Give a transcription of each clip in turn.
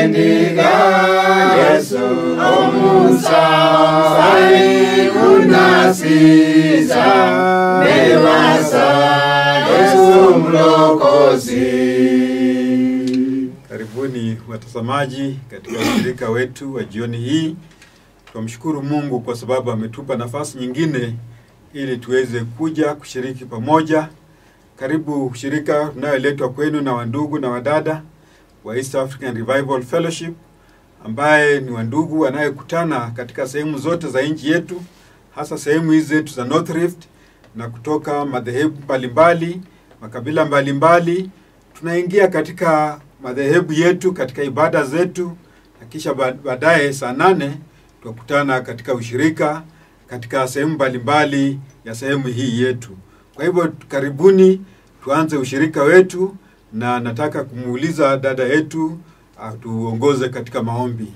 endiga Yesu omusai unasiza mewasa Yesu mlokozi Karibuni watazamaji katika ushirika wetu wa jioni hii. Tunamshukuru Mungu kwa sababu ametupa nafasi nyingine ili tuweze kuja kushiriki pamoja. Karibu ushirika unayoletwa kwenu na wandugu na wadada wa East African Revival Fellowship ambaye ni wandugu wanayekutana katika sehemu zote za nchi yetu, hasa sehemu hizi zetu za North Rift na kutoka madhehebu mbalimbali, makabila mbalimbali. Tunaingia katika madhehebu yetu katika ibada zetu, na kisha ba- baadaye saa nane tukutana katika ushirika katika sehemu mbalimbali ya sehemu hii yetu. Kwa hivyo karibuni, tuanze ushirika wetu, na nataka kumuuliza dada yetu atuongoze katika maombi.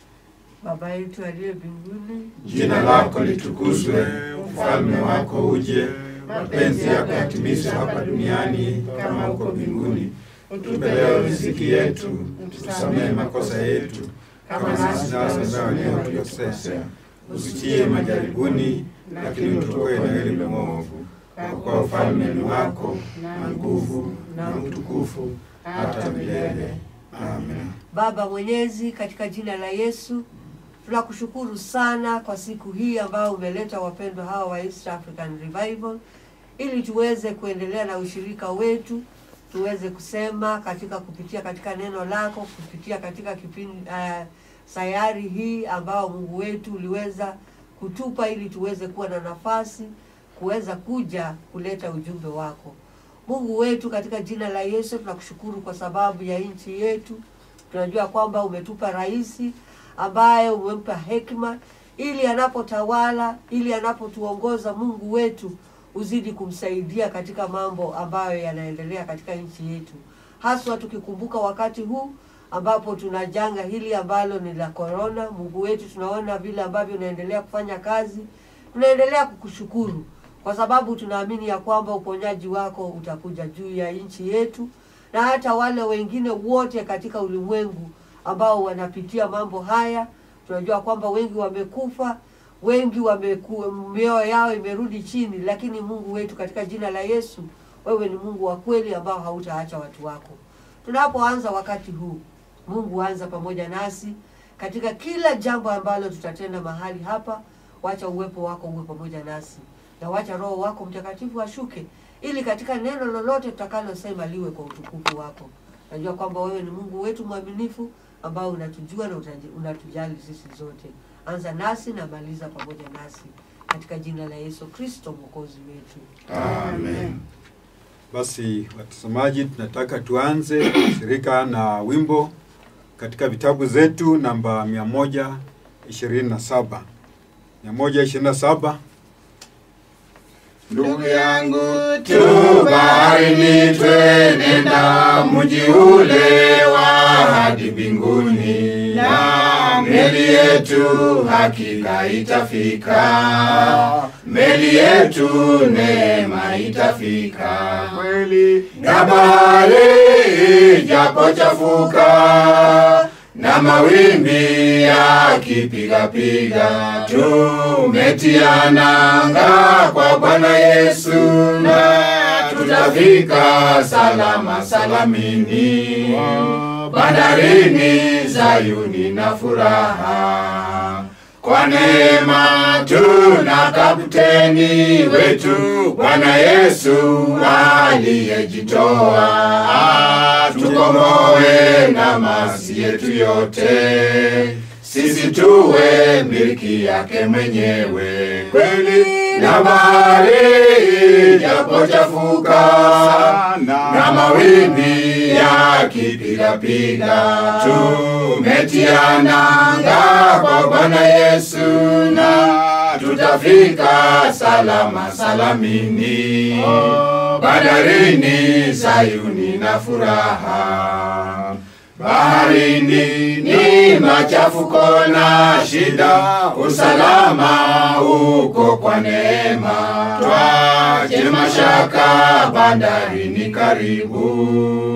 Baba yetu aliye mbinguni, Jina lako litukuzwe, ufalme wako uje, mapenzi yako yatimizwe hapa duniani kama huko mbinguni. Utupe leo riziki yetu, tusamehe makosa yetu kama nasi nasi waliotukosea, usitie majaribuni, lakini utuokoe na yule mwovu. Kwa kuwa ufalme ni wako na nguvu na utukufu hata milele. Amen. Baba Mwenyezi, katika jina la Yesu tunakushukuru sana kwa siku hii ambayo umeleta wapendwa hawa wa East African Revival ili tuweze kuendelea na ushirika wetu, tuweze kusema katika kupitia katika neno lako, kupitia katika kipindi uh, sayari hii ambao Mungu wetu uliweza kutupa ili tuweze kuwa na nafasi kuweza kuja kuleta ujumbe wako. Mungu wetu, katika jina la Yesu tunakushukuru kwa sababu ya nchi yetu. Tunajua kwamba umetupa rais ambaye umempa hekima ili anapotawala, ili anapotuongoza, Mungu wetu uzidi kumsaidia katika mambo ambayo yanaendelea katika nchi yetu, haswa tukikumbuka wakati huu ambapo tuna janga hili ambalo ni la korona. Mungu wetu, tunaona vile ambavyo unaendelea kufanya kazi, tunaendelea kukushukuru kwa sababu tunaamini ya kwamba uponyaji wako utakuja juu ya nchi yetu na hata wale wengine wote katika ulimwengu ambao wanapitia mambo haya. Tunajua kwamba wengi wamekufa, wengi wameku, mioyo yao imerudi chini, lakini Mungu wetu, katika jina la Yesu, wewe ni Mungu wa kweli ambao hautaacha watu wako. Tunapoanza wakati huu, Mungu anza pamoja nasi katika kila jambo ambalo tutatenda mahali hapa. Wacha uwepo wako uwe pamoja nasi na wacha Roho wako Mtakatifu ashuke, ili katika neno lolote tutakalosema liwe kwa utukufu wako. Najua kwamba wewe ni Mungu wetu mwaminifu ambao unatujua na utaji- unatujali sisi zote. Anza nasi na maliza pamoja nasi katika jina la Yesu Kristo mwokozi wetu. Amen. Basi watazamaji, tunataka tuanze shirika na wimbo katika vitabu zetu namba 127 127 Ndugu yangu tu baharini, twenenda mji ule wa hadi mbinguni, na meli yetu hakika itafika, meli yetu neema itafika kweli, na bahari ijapochafuka na mawimbi yakipigapiga, tumetia nanga kwa Bwana Yesu, na tutafika salama salamini, bandarini Zayuni na furaha. Kwa neema tuna kapteni wetu Bwana Yesu aliyejitoa tukomoe na masi yetu yote, sisi tuwe miliki yake mwenyewe kweli. Na bahari ijapochafuka na mawimbi yakipigapiga, tumetia nanga kwa Bwana Yesu na tutafika salama salamini, bandarini Sayuni na furaha. Baharini ni machafuko na shida, usalama uko kwa neema. Twache mashaka, bandarini karibu.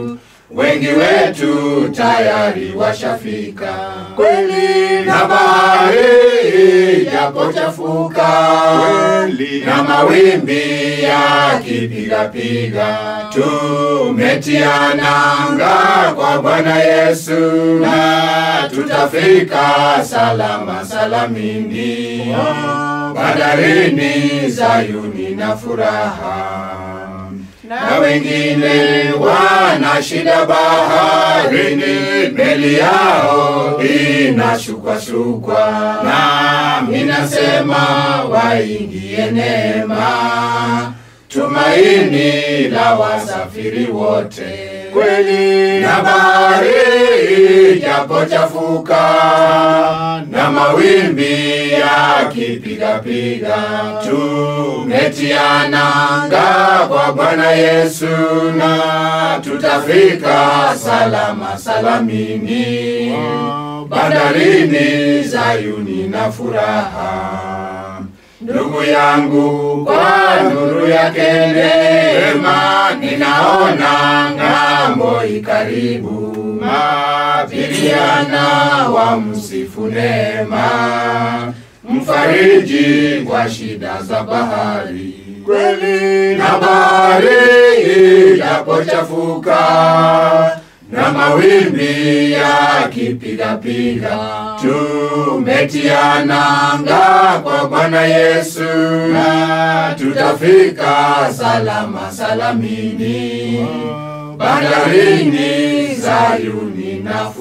wengi wetu tayari washafika. Kweli Na bahari japochafuka, Kweli. na mawimbi yakipigapiga, tumetia nanga kwa Bwana Yesu, na tutafika salama salamini bandarini Zayuni na furaha na wengine wana shida baharini, meli yao inashukwashukwa, nami nasema waingie neema, tumaini la wasafiri wote Kweli. na bahari japochafuka na mawimbi yakipigapiga, tumetia nanga kwa Bwana Yesu, na tutafika salama salamini bandarini Zayuni na furaha. Ndugu yangu, kwa nuru yake neema, ninaona ng'ambo ikaribu, mabiliana wa msifu neema, mfariji kwa shida za bahari Kweli. na bahari japochafuka na mawimbi yakipigapiga, tumetia nanga kwa Bwana Yesu, na tutafika salama salamini bandarini Zayuni na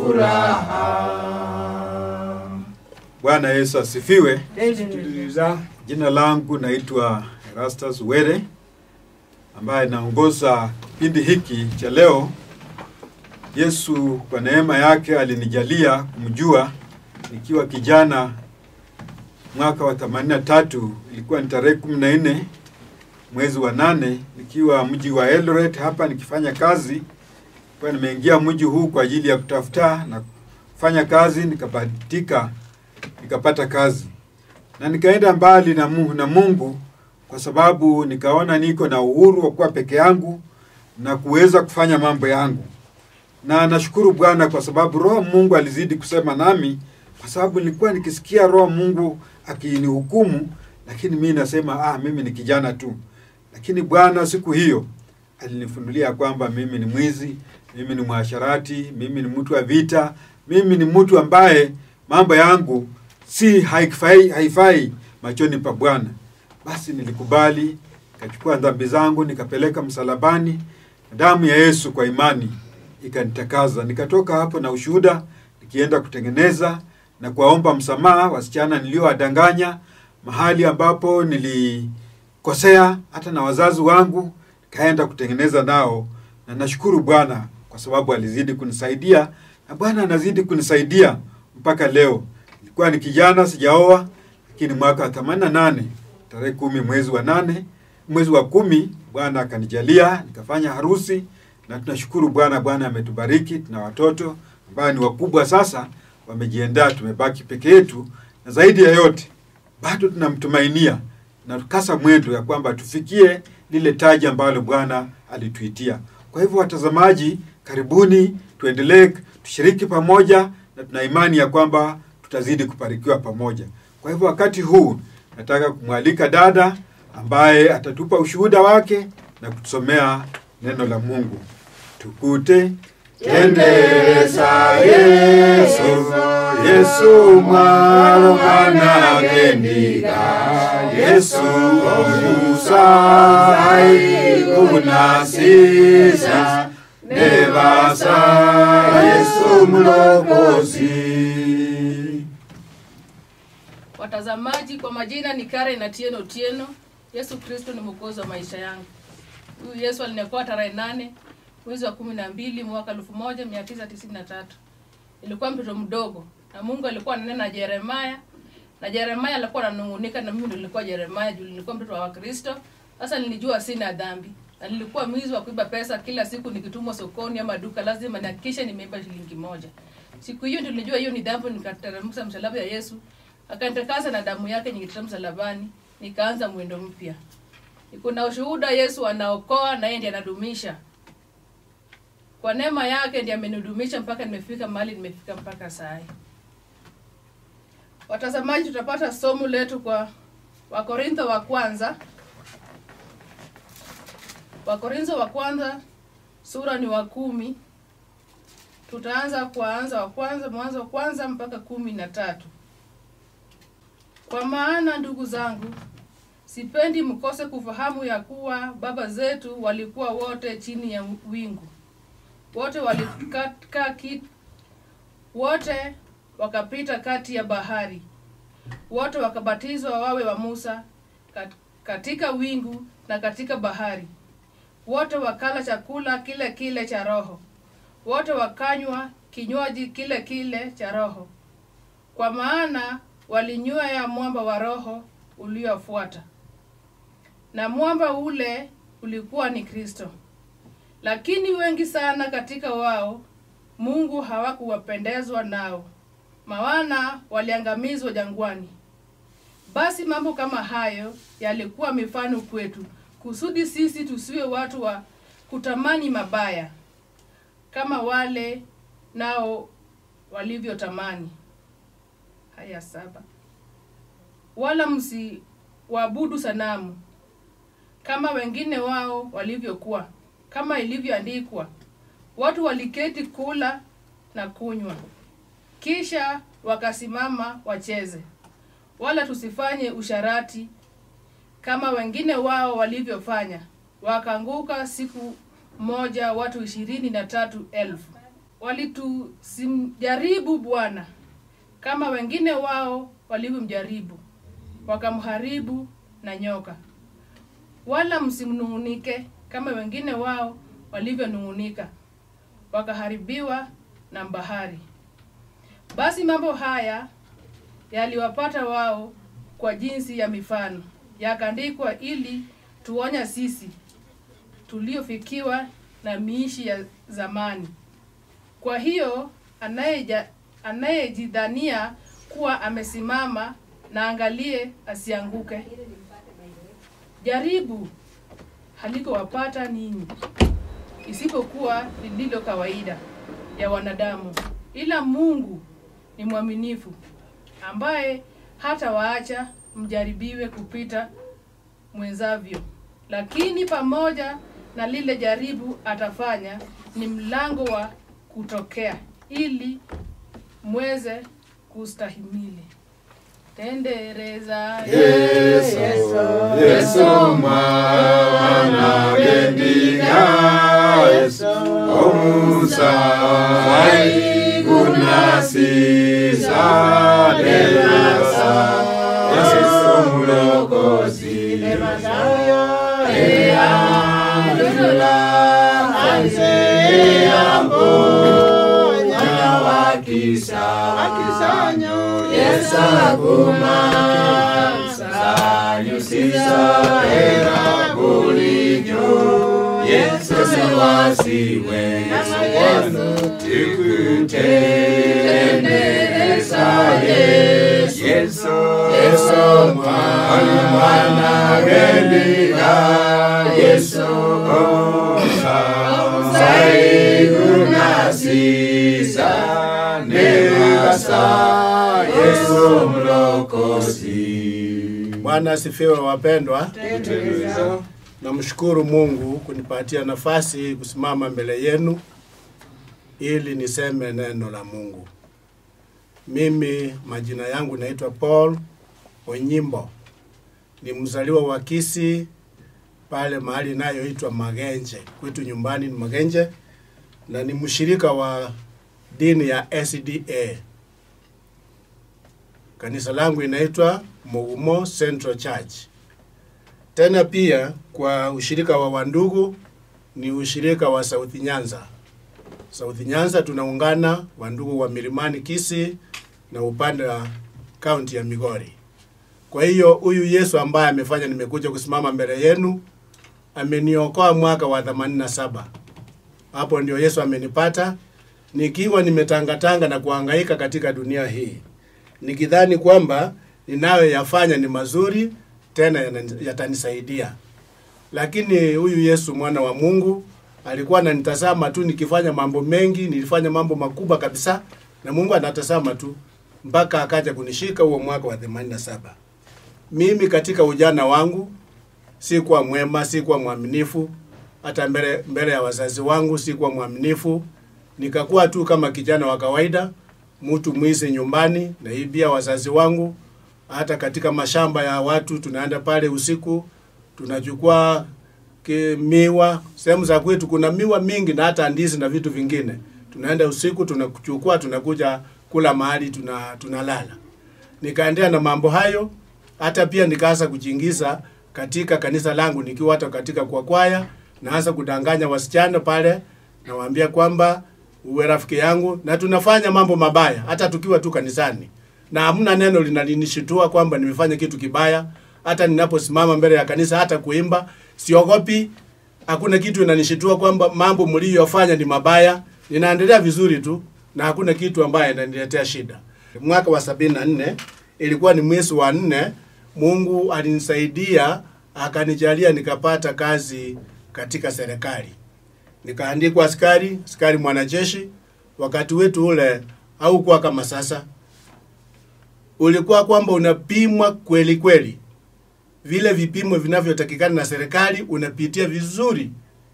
furaha. Bwana Yesu asifiwe. Amen. Jina langu naitwa Erastus Were ambaye naongoza kipindi hiki cha leo. Yesu kwa neema yake alinijalia kumjua nikiwa kijana mwaka wa 83 ilikuwa ni tarehe 14 mwezi wa nane nikiwa mji wa Eldoret hapa nikifanya kazi kwa nimeingia mji huu kwa ajili ya kutafuta na kufanya kazi nikabahatika nikapata kazi na nikaenda mbali na Mungu, na Mungu kwa sababu nikaona niko na uhuru wa kuwa peke yangu na kuweza kufanya mambo yangu, na nashukuru Bwana kwa sababu Roho Mungu alizidi kusema nami, kwa sababu nilikuwa nikisikia Roho Mungu akinihukumu, lakini mimi nasema ah, mimi ni kijana tu. Lakini Bwana siku hiyo alinifunulia kwamba mimi ni mwizi, mimi ni mwasharati, mimi ni mtu wa vita, mimi ni mtu ambaye mambo yangu si haifai, haifai machoni pa Bwana. Basi nilikubali, nikachukua dhambi zangu nikapeleka msalabani, damu ya Yesu kwa imani ikanitakaza. Nikatoka hapo na ushuhuda, nikienda kutengeneza na kuwaomba msamaha wasichana niliowadanganya, mahali ambapo nilikosea hata na wazazi wangu, nikaenda kutengeneza nao, na nashukuru Bwana kwa sababu alizidi kunisaidia na Bwana anazidi kunisaidia mpaka leo. Nilikuwa ni kijana sijaoa, lakini mwaka wa 88 tarehe kumi mwezi wa nane mwezi wa kumi Bwana akanijalia nikafanya harusi, na tunashukuru Bwana. Bwana ametubariki, tuna watoto ambao ni wakubwa sasa, wamejiandaa, tumebaki peke yetu, na zaidi ya yote bado tunamtumainia na tukasa mwendo ya kwamba tufikie lile taji ambalo Bwana alituitia. Kwa hivyo, watazamaji, karibuni, tuendelee tushiriki pamoja, na tuna imani ya kwamba tutazidi kubarikiwa pamoja. Kwa hivyo, wakati huu nataka kumwalika dada ambaye atatupa ushuhuda wake na kutusomea neno la Mungu. Tukute Tendereza Yesu, Yesu mwana gendiga, Yesu omusai kunasisa, nebasa Yesu mlokozi. Watazamaji, kwa majina ni Karen Atieno Otieno. Yesu Kristo ni mwokozi wa maisha yangu. Huyu Yesu aliniokoa tarehe nane mwezi wa kumi na mbili mwaka elfu moja mia tisa tisini na tatu. Nilikuwa mtoto mdogo na Mungu alikuwa ananena na Yeremaya na Yeremaya alikuwa ananung'unika na mimi ndo nilikuwa Yeremaya juu nilikuwa mtoto wa Wakristo. Sasa nilijua sina dhambi na nilikuwa mwizi wa kuiba pesa. Kila siku nikitumwa sokoni ama duka, lazima nihakikishe nimeiba shilingi moja. Siku hiyo ndio nilijua hiyo ni dhambi, nikateremsha msalaba ya Yesu akanitakasa na damu yake nyingitita msalabani, nikaanza mwendo mpya. Kuna ushuhuda Yesu anaokoa na yeye ndiye anadumisha. Kwa neema yake ndiye amenihudumisha mpaka nimefika mahali nimefika mpaka saa hii. Watazamaji, tutapata somo letu kwa Wakorintho wa kwanza. Wakorintho wa kwanza sura ni wa kumi. Tutaanza kuanza wa kwanza mwanzo wa kwanza mpaka kumi na tatu. Kwa maana ndugu zangu, sipendi mkose kufahamu ya kuwa baba zetu walikuwa wote chini ya wingu, wote walikaa ki, wote wakapita kati ya bahari, wote wakabatizwa wawe wa Musa kat- katika wingu na katika bahari, wote wakala chakula kile kile cha roho, wote wakanywa kinywaji kile kile cha roho, kwa maana walinywea mwamba wa roho uliofuata, na mwamba ule ulikuwa ni Kristo. Lakini wengi sana katika wao Mungu hawakuwapendezwa nao, maana waliangamizwa jangwani. Basi mambo kama hayo yalikuwa mifano kwetu, kusudi sisi tusiwe watu wa kutamani mabaya kama wale nao walivyotamani. Haya saba. Wala msiwabudu sanamu kama wengine wao walivyokuwa, kama ilivyoandikwa, watu waliketi kula na kunywa, kisha wakasimama wacheze. Wala tusifanye usharati kama wengine wao walivyofanya, wakaanguka siku moja watu ishirini na tatu elfu. Walitusimjaribu Bwana kama wengine wao walivyomjaribu, wakamharibu na nyoka. Wala msimnung'unike kama wengine wao walivyonung'unika, wakaharibiwa na bahari. Basi mambo haya yaliwapata wao kwa jinsi ya mifano, yakaandikwa ili tuonya sisi tuliofikiwa na miishi ya zamani. Kwa hiyo anayeja anayejidhania kuwa amesimama na angalie asianguke. Jaribu halikowapata ninyi, isipokuwa lililo kawaida ya wanadamu, ila Mungu ni mwaminifu, ambaye hata waacha mjaribiwe kupita mwenzavyo, lakini pamoja na lile jaribu atafanya ni mlango wa kutokea, ili mweze kustahimili. Tendereza Yesu, Yesu mwana bendiga Yesu omusa kuna sisa derasa Yesu mulokozi eandula anze ambo nyanya wakisa wakisanyo yesaguma sayusisa era bulijo yesu sewasiwe yesu tikutendereza yesu yesu yesu mwana gendiga yesu osa saigunasisa negasa yesu mlokozi Bwana asifiwe wapendwa. Namshukuru Mungu kunipatia nafasi kusimama mbele yenu ili niseme neno la Mungu. Mimi majina yangu naitwa Paul Onyimbo. Ni mzaliwa wa Kisii pale mahali inayoitwa Magenje. Kwetu nyumbani ni Magenje na ni mshirika wa dini ya SDA. Kanisa langu inaitwa Mugumo Central Church. Tena pia kwa ushirika wa wandugu ni ushirika wa South Nyanza. South Nyanza tunaungana wandugu wa Milimani Kisii na upande wa kaunti ya Migori. Kwa hiyo huyu Yesu ambaye amefanya nimekuja kusimama mbele yenu ameniokoa mwaka wa 87. Hapo ndio Yesu amenipata nikiwa nimetangatanga na kuhangaika katika dunia hii nikidhani kwamba ninayoyafanya ni mazuri tena yana- yatanisaidia, lakini huyu Yesu mwana wa Mungu alikuwa ananitazama tu nikifanya mambo mengi, nilifanya mambo makubwa kabisa, na Mungu anatazama tu mpaka akaja kunishika huo mwaka wa 87. Mimi katika ujana wangu sikuwa mwema, sikuwa mwaminifu, hata mbele, mbele ya wazazi wangu sikuwa mwaminifu. Nikakuwa tu kama kijana wa kawaida, mtu mwizi nyumbani, naibia wazazi wangu. Hata katika mashamba ya watu tunaenda pale usiku, tunachukua ki- miwa. Sehemu za kwetu kuna miwa mingi na hata ndizi na vitu vingine. Tunaenda usiku tunachukua, tunakuja kula mahali tuna tunalala. Nikaendelea na mambo hayo, hata pia nikaanza kujiingiza katika kanisa langu nikiwa hata katika kwa kwaya, naanza kudanganya wasichana pale, nawaambia kwamba uwe rafiki yangu, na tunafanya mambo mabaya hata tukiwa tu kanisani, na hamna neno linalinishitua kwamba nimefanya kitu kibaya. Hata ninaposimama mbele ya kanisa, hata kuimba siogopi, hakuna kitu inanishitua kwamba mambo mliyofanya ni mabaya. Ninaendelea vizuri tu na hakuna kitu ambaye inaniletea shida. Mwaka wa sabini na nne ilikuwa ni mwezi wa nne, Mungu alinisaidia akanijalia nikapata kazi katika serikali, nikaandikwa askari, askari mwanajeshi. Wakati wetu ule haukuwa kama sasa, ulikuwa kwamba unapimwa kweli kweli, vile vipimo vinavyotakikana na serikali unapitia vizuri,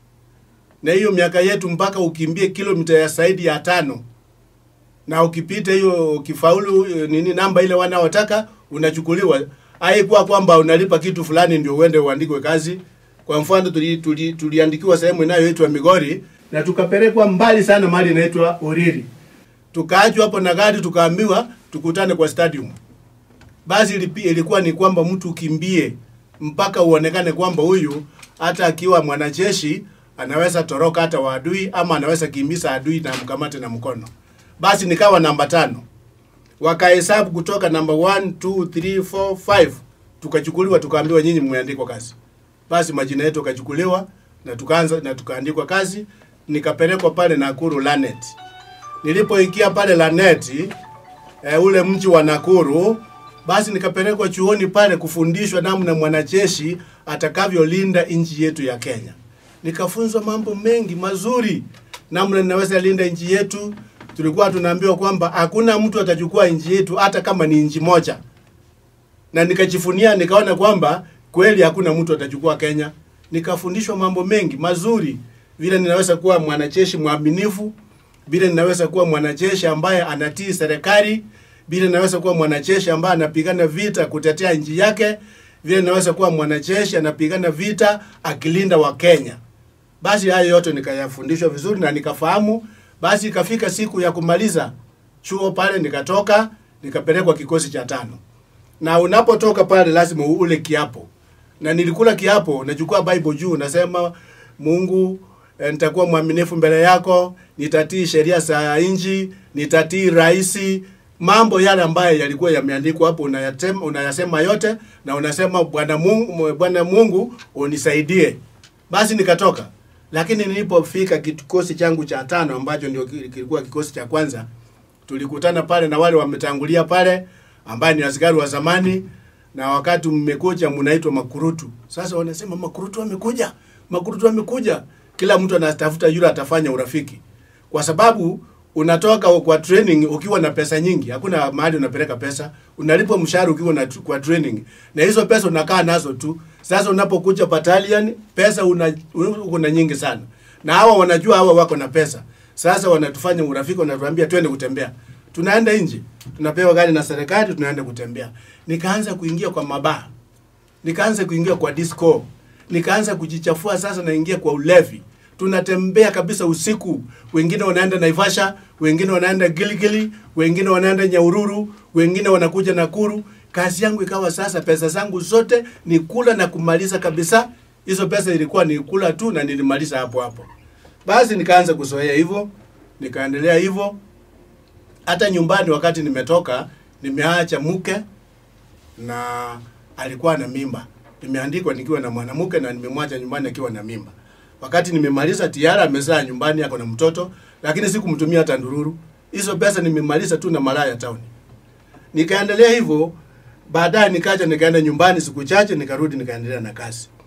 na hiyo miaka yetu mpaka ukimbie kilomita ya zaidi ya tano na ukipita hiyo ukifaulu eh, nini namba ile wanaotaka unachukuliwa. Haikuwa kwamba unalipa kitu fulani ndio uende uandikwe kazi. Kwa mfano tuli, tuli, tuliandikiwa sehemu inayoitwa Migori na tukapelekwa mbali sana mahali inaitwa Oriri. Tukaachwa hapo na gari tukaambiwa tukutane kwa stadium. Basi ilipi- ilikuwa ni kwamba mtu ukimbie mpaka uonekane kwamba huyu hata akiwa mwanajeshi anaweza toroka hata wa adui ama anaweza kimbiza adui na mkamate na mkono. Basi nikawa namba tano, wakahesabu kutoka namba 1 2 3 4 5 tukachukuliwa, tukaambiwa nyinyi mmeandikwa kazi. Basi majina yetu yakachukuliwa na tukaanza na tukaandikwa kazi, nikapelekwa pale Nakuru Lanet. Nilipoingia pale Lanet e, ule mji wa Nakuru, basi nikapelekwa chuoni pale kufundishwa namna mwanajeshi atakavyolinda nchi yetu ya Kenya. Nikafunzwa mambo mengi mazuri, namna ninaweza linda nchi yetu. Tulikuwa tunaambiwa kwamba hakuna mtu atachukua nchi yetu hata kama ni nchi moja, na nikajifunia, nikaona kwamba kweli hakuna mtu atachukua Kenya. Nikafundishwa mambo mengi mazuri, vile ninaweza kuwa mwanajeshi mwaminifu, vile ninaweza kuwa mwanajeshi ambaye anatii serikali, vile ninaweza kuwa mwanajeshi ambaye anapigana vita kutetea nchi yake, vile ninaweza kuwa mwanajeshi anapigana vita akilinda Wakenya. Basi hayo yote nikayafundishwa vizuri na nikafahamu. Basi ikafika siku ya kumaliza chuo pale, nikatoka nikapelekwa kikosi cha tano, na unapotoka pale lazima ule kiapo, na nilikula kiapo, nachukua Bible juu, nasema Mungu eh, nitakuwa mwaminifu mbele yako, nitatii sheria za nchi, nitatii rais, mambo yale ambayo yalikuwa yameandikwa hapo unayasema, unayasema yote na unasema Bwana Mungu, Bwana Mungu unisaidie. Basi nikatoka, lakini nilipofika kikosi changu cha tano ambacho ndio ki- kilikuwa kikosi cha kwanza, tulikutana pale na wale wametangulia pale ambaye ni askari wa zamani, na wakati mmekuja mnaitwa makurutu. Sasa wanasema makurutu wamekuja, makurutu wamekuja. Kila mtu anatafuta yule atafanya urafiki, kwa sababu unatoka kwa training ukiwa na pesa nyingi. Hakuna mahali unapeleka pesa, unalipwa mshahara ukiwa na kwa training, na hizo pesa unakaa nazo tu. Sasa unapokuja battalion, pesa una, una nyingi sana, na hawa wanajua hawa wako na pesa. Sasa wanatufanya urafiki, wanatuambia twende kutembea tunaenda nje, tunapewa gari na serikali, tunaenda kutembea. Nikaanza kuingia kwa mabaa, nikaanza kuingia kwa disco, nikaanza kujichafua. Sasa naingia kwa ulevi, tunatembea kabisa usiku. Wengine wanaenda Naivasha, wengine wanaenda Giligili, wengine wanaenda Nyaururu, wengine wanakuja Nakuru. Kazi yangu ikawa sasa, pesa zangu zote ni kula na kumaliza kabisa. Hizo pesa ilikuwa ni kula tu na nilimaliza hapo hapo. Basi nikaanza kuzoea hivyo, nikaendelea hivyo hata nyumbani wakati nimetoka nimeacha mke na alikuwa na mimba nimeandikwa nikiwa na mwanamke na nimemwacha nyumbani akiwa na mimba wakati nimemaliza tiara amezaa nyumbani ako na mtoto lakini sikumtumia hata ndururu hizo pesa nimemaliza tu na malaya town nikaendelea hivyo baadaye nikaja nikaenda nyumbani siku chache nikarudi nikaendelea na kazi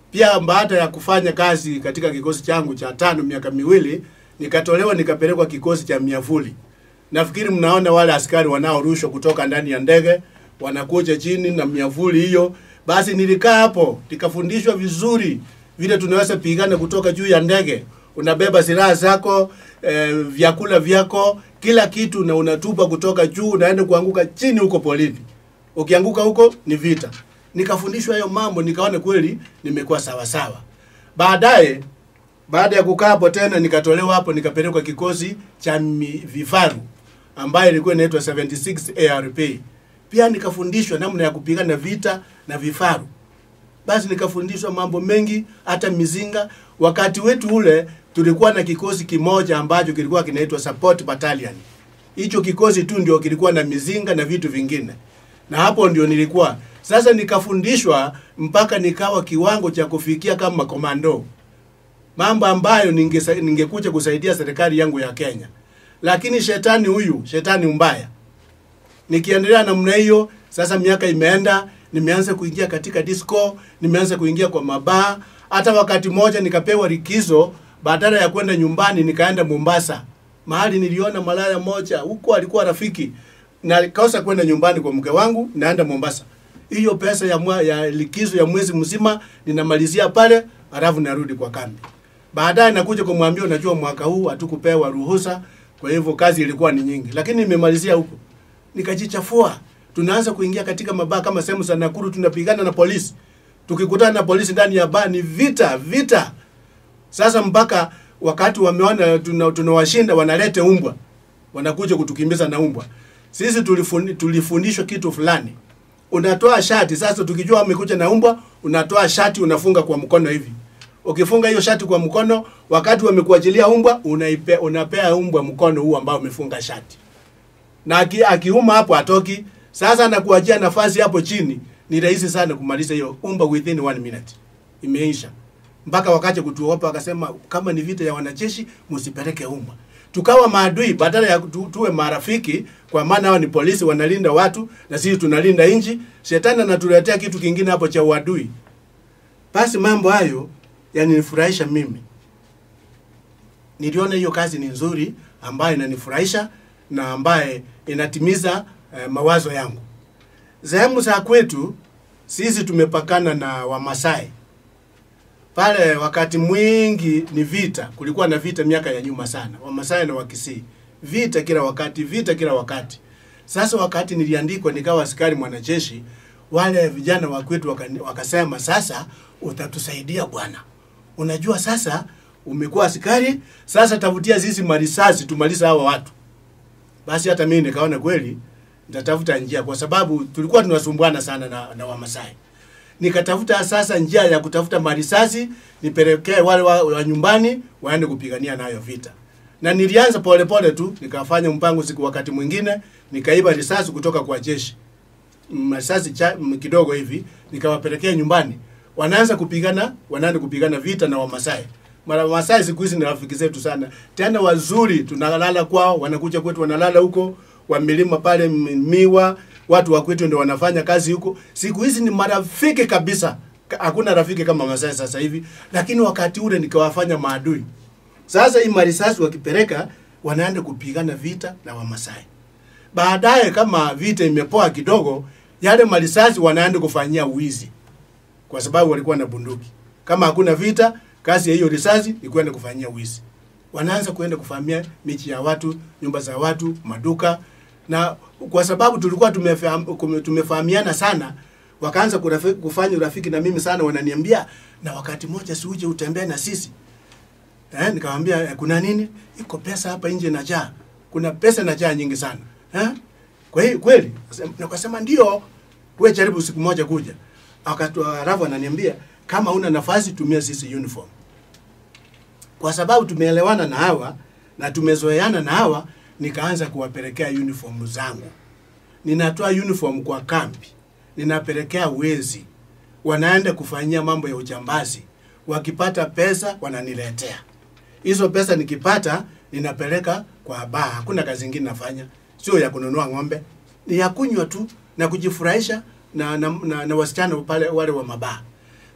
Pia baada ya kufanya kazi katika kikosi changu cha tano miaka miwili, nikatolewa nikapelekwa kikosi cha miavuli. Nafikiri mnaona wale askari wanaorushwa kutoka ndani ya ndege wanakuja chini na miavuli hiyo. Basi nilikaa hapo nikafundishwa vizuri vile tunaweza pigana kutoka juu ya ndege. Unabeba silaha zako, eh, vyakula vyako, kila kitu, na unatupa kutoka juu, unaenda kuanguka chini huko polini. Ukianguka huko ni vita. Nikafundishwa hayo mambo, nikaona kweli nimekuwa sawa sawa. Baadaye baada ya kukaa hapo tena nikatolewa hapo nikapelekwa kikosi cha mi- vifaru ambayo ilikuwa inaitwa 76 ARP. Pia nikafundishwa namna ya kupigana vita na vifaru. Basi nikafundishwa mambo mengi, hata mizinga. Wakati wetu ule tulikuwa na kikosi kimoja ambacho kilikuwa kinaitwa support battalion. Hicho kikosi tu ndio kilikuwa na mizinga na vitu vingine, na hapo ndio nilikuwa sasa. Nikafundishwa mpaka nikawa kiwango cha kufikia kama komando mambo ambayo ningesa- ningekuja kusaidia serikali yangu ya Kenya. Lakini shetani huyu, shetani mbaya, nikiendelea namna hiyo, sasa miaka imeenda, nimeanza kuingia katika disco, nimeanza kuingia kwa mabaa. Hata wakati mmoja nikapewa likizo, badala ya kwenda nyumbani nikaenda Mombasa, mahali niliona malaya moja huko, alikuwa rafiki na kosa kwenda nyumbani kwa mke wangu, naenda Mombasa. Hiyo pesa ya, mwa, ya likizo ya mwezi mzima ninamalizia pale, halafu narudi kwa kambi. Baadaye nakuja kumwambia, unajua mwaka huu hatukupewa ruhusa, kwa hivyo kazi ilikuwa ni nyingi, lakini nimemalizia huko. Nikajichafua, tunaanza kuingia katika mabaa kama sehemu za Nakuru, tunapigana na polisi. Tukikutana na polisi ndani ya baa ni vita vita. Sasa mpaka wakati wameona tuna- tunawashinda, wanalete umbwa, wanakuja kutukimbiza na umbwa. Sisi tulifundi, tulifundishwa kitu fulani, unatoa shati. Sasa tukijua wamekuja na umbwa, unatoa shati unafunga kwa mkono hivi. Ukifunga hiyo shati kwa mkono, wakati wamekuachilia umbwa, unaipe, unapea umbwa mkono huu ambao umefunga shati, na aki, akiuma hapo atoki. Sasa anakuachia nafasi hapo chini, ni rahisi sana kumaliza hiyo umbwa within one minute, imeisha mpaka wakati kutuopa wakasema kama ni vita ya wanajeshi msipeleke umbwa. Tukawa maadui badala ya tu, tuwe marafiki, kwa maana hao ni polisi wanalinda watu na sisi tunalinda nchi. Shetani anatuletea kitu kingine hapo cha uadui. Basi mambo hayo yananifurahisha mimi. Niliona hiyo kazi ni nzuri ambayo inanifurahisha na ambaye inatimiza eh, mawazo yangu. Sehemu za kwetu sisi tumepakana na Wamasai pale wakati mwingi ni vita. Kulikuwa na vita miaka ya nyuma sana, Wamasai na Wakisii, vita kila wakati, vita kila wakati. Sasa wakati niliandikwa nikawa askari mwanajeshi, wale vijana wa kwetu wakani- wakasema, sasa utatusaidia bwana, unajua sasa umekuwa askari, sasa tafutia sisi marisasi tumalize hawa watu. Basi hata mimi nikaona kweli nitatafuta njia, kwa sababu tulikuwa tunasumbuana sana na, na Wamasai nikatafuta sasa njia ya kutafuta marisasi nipelekee wale wa, wa nyumbani waende kupigania nayo vita, na nilianza polepole tu, nikafanya mpango. Siku wakati mwingine nikaiba risasi kutoka kwa jeshi, Mm, risasi cha, mm, kidogo hivi, nikawapelekea nyumbani, wanaanza kupigana, wanaenda kupigana vita na Wamasai. Mara Wamasai siku hizi ni rafiki zetu sana, tena wazuri, tunalala kwao, wanakuja kwetu, wanalala huko wamelima pale m- miwa, watu wa kwetu ndio wanafanya kazi huko. Siku hizi ni marafiki kabisa, Ka- hakuna rafiki kama Masai sasa hivi, lakini wakati ule nikawafanya maadui. Sasa hii marisasi wakipeleka, wanaenda kupigana vita na Wamasai. Baadaye kama vita imepoa kidogo, yale marisasi wanaenda kufanyia uwizi, kwa sababu walikuwa na bunduki. Kama hakuna vita, kazi ya hiyo risasi ni kwenda kufanyia wizi. Wanaanza kuenda kuvamia michi ya watu, nyumba za watu, maduka, na kwa sababu tulikuwa tumefahm, kume- tumefahamiana sana, wakaanza kurafi- kufanya urafiki na mimi sana, wananiambia na wakati mmoja si uje utembee na sisi eh, nikamwambia eh, kuna nini? Iko pesa hapa nje inajaa, kuna pesa inajaa nyingi sana eh? Kwa hiyo kweli, nakasema ndio, wewe jaribu siku moja kuja. Akatu halafu ananiambia kama una nafasi tumia sisi uniform, kwa sababu tumeelewana na hawa na tumezoeana na hawa, nikaanza kuwapelekea uniform zangu. Ninatoa uniform kwa kambi, ninapelekea wezi, wanaenda kufanyia mambo ya ujambazi. Wakipata pesa wananiletea hizo pesa, nikipata ninapeleka kwa baa. Hakuna kazi ingine nafanya, sio ya kununua ng'ombe, ni ya kunywa tu na kujifurahisha na, na, na, na wasichana pale wale wa mabaa.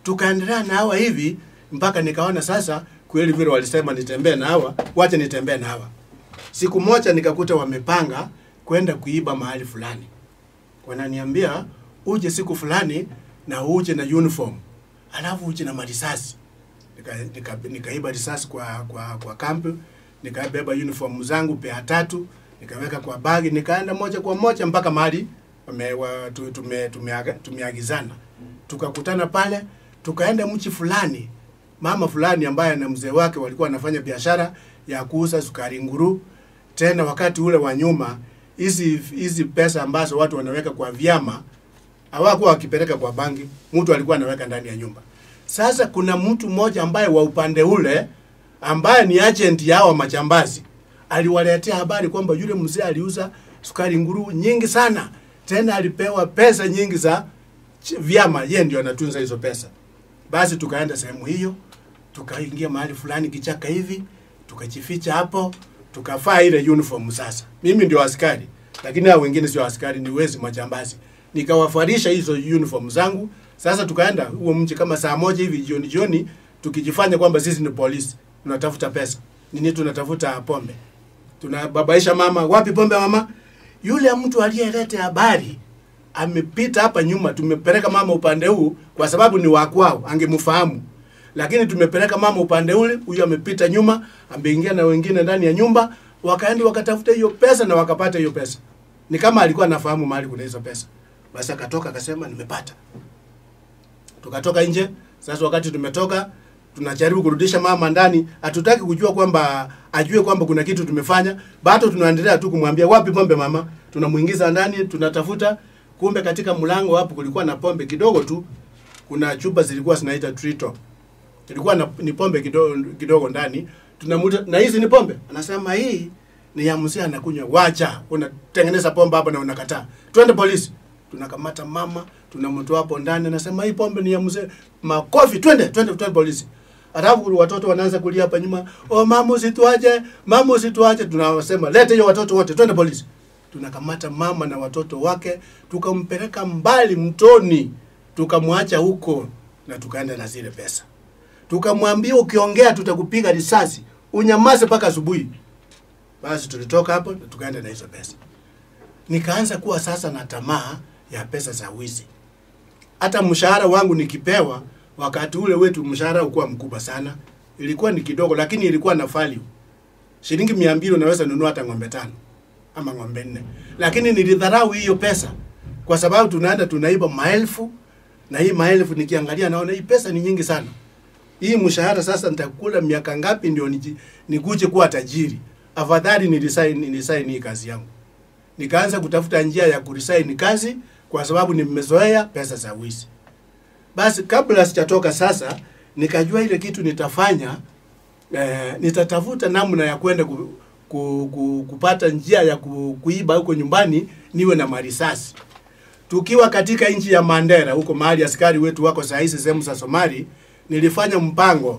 tukaendelea na hawa hivi mpaka nikaona sasa kweli vile walisema nitembee na hawa, wacha nitembee na hawa. Siku moja nikakuta wamepanga kwenda kuiba mahali fulani, wananiambia uje siku fulani na uje na uniform, alafu uje na marisasi. Nikaiba nika, nika nikaiba risasi kwa kwa kwa kambi, nikabeba uniform zangu pea tatu, nikaweka kwa bagi, nikaenda moja kwa moja mpaka mahali wame- wa- tu- tume- tumeaga- tumeagizana. Tukakutana pale, tukaenda mchi fulani, mama fulani ambaye na mzee wake walikuwa wanafanya biashara ya kuuza sukari nguru. Tena wakati ule wa nyuma, hizi hizi pesa ambazo watu wanaweka kwa vyama hawakuwa wakipeleka kwa banki, mtu alikuwa anaweka ndani ya nyumba. Sasa kuna mtu mmoja ambaye wa upande ule ambaye ni agent ya hawa majambazi aliwaletea habari kwamba yule mzee aliuza sukari nguru nyingi sana, tena alipewa pesa nyingi za ch- vyama, yeye ndio anatunza hizo pesa. Basi tukaenda sehemu hiyo, tukaingia mahali fulani kichaka hivi, tukajificha hapo, tukavaa ile uniform. Sasa mimi ndio askari, lakini hao wengine sio askari, ni wezi majambazi. Nikawafarisha hizo uniform zangu. Sasa tukaenda huo mji kama saa moja hivi jioni jioni, tukijifanya kwamba sisi ni polisi, tunatafuta pesa nini, tunatafuta pombe, tunababaisha mama, wapi pombe mama? Yule mtu aliyeleta habari amepita hapa nyuma, tumepeleka mama upande huu kwa sababu ni wa kwao, angemfahamu. Lakini tumepeleka mama upande ule, huyu amepita nyuma, ameingia na wengine ndani ya nyumba, wakaenda wakatafuta hiyo pesa na wakapata hiyo pesa. Ni kama alikuwa anafahamu mahali kuna hizo pesa. Basi akatoka akasema nimepata. Tukatoka nje. Sasa wakati tumetoka tunajaribu kurudisha mama ndani, hatutaki kujua kwamba ajue kwamba kuna kitu tumefanya, bado tunaendelea tu kumwambia wapi pombe mama. Tunamuingiza ndani, tunatafuta, kumbe katika mlango hapo kulikuwa na pombe kidogo tu. Kuna chupa zilikuwa zinaita Trito. Ilikuwa na, ni pombe kidogo, kidogo ndani. Tunamuta na hizi ni pombe. Anasema hii ni ya mzee anakunywa. Wacha, unatengeneza pombe hapa na unakataa. Twende polisi. Tunakamata mama, tunamtoa hapo ndani, anasema hii pombe ni ya mzee. Makofi, twende, twende, twende polisi. Alafu watoto wanaanza kulia hapa nyuma, oh mama usituache, mama usituache. Tunawasema lete hiyo watoto wote, twende polisi. Tunakamata mama na watoto wake, tukampeleka mbali mtoni, tukamwacha huko na tukaenda na zile pesa. Tukamwambia ukiongea tutakupiga risasi, unyamaze mpaka asubuhi. Basi tulitoka hapo na tukaenda na hizo pesa. Nikaanza kuwa sasa na tamaa ya pesa za wizi. Hata mshahara wangu nikipewa, wakati ule wetu mshahara ukuwa mkubwa sana, ilikuwa ni kidogo, lakini ilikuwa na value. Shilingi mia mbili unaweza nunua hata ng'ombe tano ama ng'ombe nne, lakini nilidharau hiyo pesa kwa sababu tunaenda tunaiba maelfu, na hii maelfu nikiangalia naona hii pesa ni nyingi sana. Hii mshahara sasa nitakula miaka ngapi ndio niji- nikuje kuwa tajiri? Afadhali nilisaini nilisaini hii kazi yangu. Nikaanza kutafuta njia ya kurisaini kazi kwa sababu nimezoea pesa za wizi. Basi kabla sijatoka sasa, nikajua ile kitu nitafanya eh, nitatafuta namna ya kwenda ku, ku, ku, kupata njia ya ku, kuiba huko nyumbani niwe na marisasi. Tukiwa katika nchi ya Mandera huko mahali askari wetu wako saa hizi sehemu za Somali, nilifanya mpango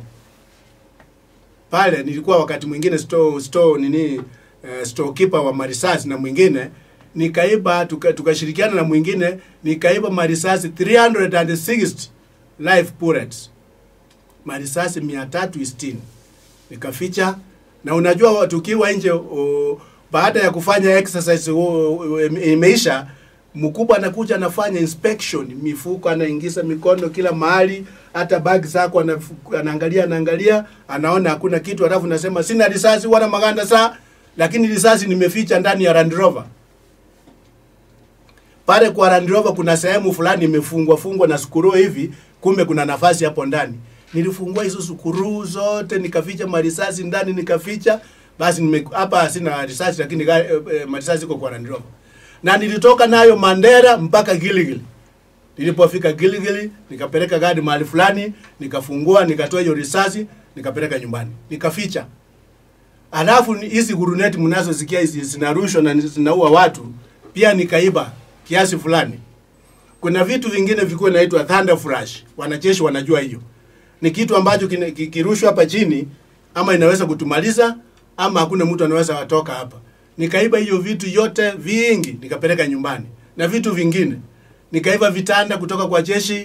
pale. Nilikuwa wakati mwingine store, store nini uh, storekeeper wa marisasi na mwingine nikaiba, tuka- tukashirikiana na mwingine nikaiba marisasi 360 live bullets, marisasi 360 nikaficha. Na unajua wa- tukiwa nje uh, baada ya kufanya exercise uh, uh, imeisha, mkubwa anakuja anafanya inspection, mifuko anaingiza mikono kila mahali, hata bag zako anafu- anaangalia anaangalia, anaona hakuna kitu, alafu nasema sina risasi wala maganda saa, lakini risasi nimeficha ndani ya Land Rover pale kwa Land Rover kuna sehemu fulani imefungwa fungwa na sukuru hivi, kumbe kuna nafasi hapo ndani. Nilifungua hizo sukuru zote nikaficha marisasi ndani nikaficha. Basi nime hapa sina risasi lakini gari- eh, eh, marisasi iko kwa Land Rover. Na nilitoka nayo Mandera mpaka Giligili. Nilipofika Giligili nikapeleka gari mahali fulani, nikafungua, nikatoa hiyo risasi, nikapeleka nyumbani. Nikaficha. Alafu ni- hizi guruneti mnazosikia hizi zinarushwa na zinaua watu, pia nikaiba kiasi fulani. Kuna vitu vingine vilikuwa inaitwa thunder flash, wanajeshi wanajua hiyo. Ni kitu ambacho kina- ki- kirushwa hapa chini, ama inaweza kutumaliza ama hakuna mtu anaweza watoka hapa. Nikaiba hiyo vitu yote vingi, nikapeleka nyumbani na vitu vingine. Nikaiba vitanda kutoka kwa jeshi,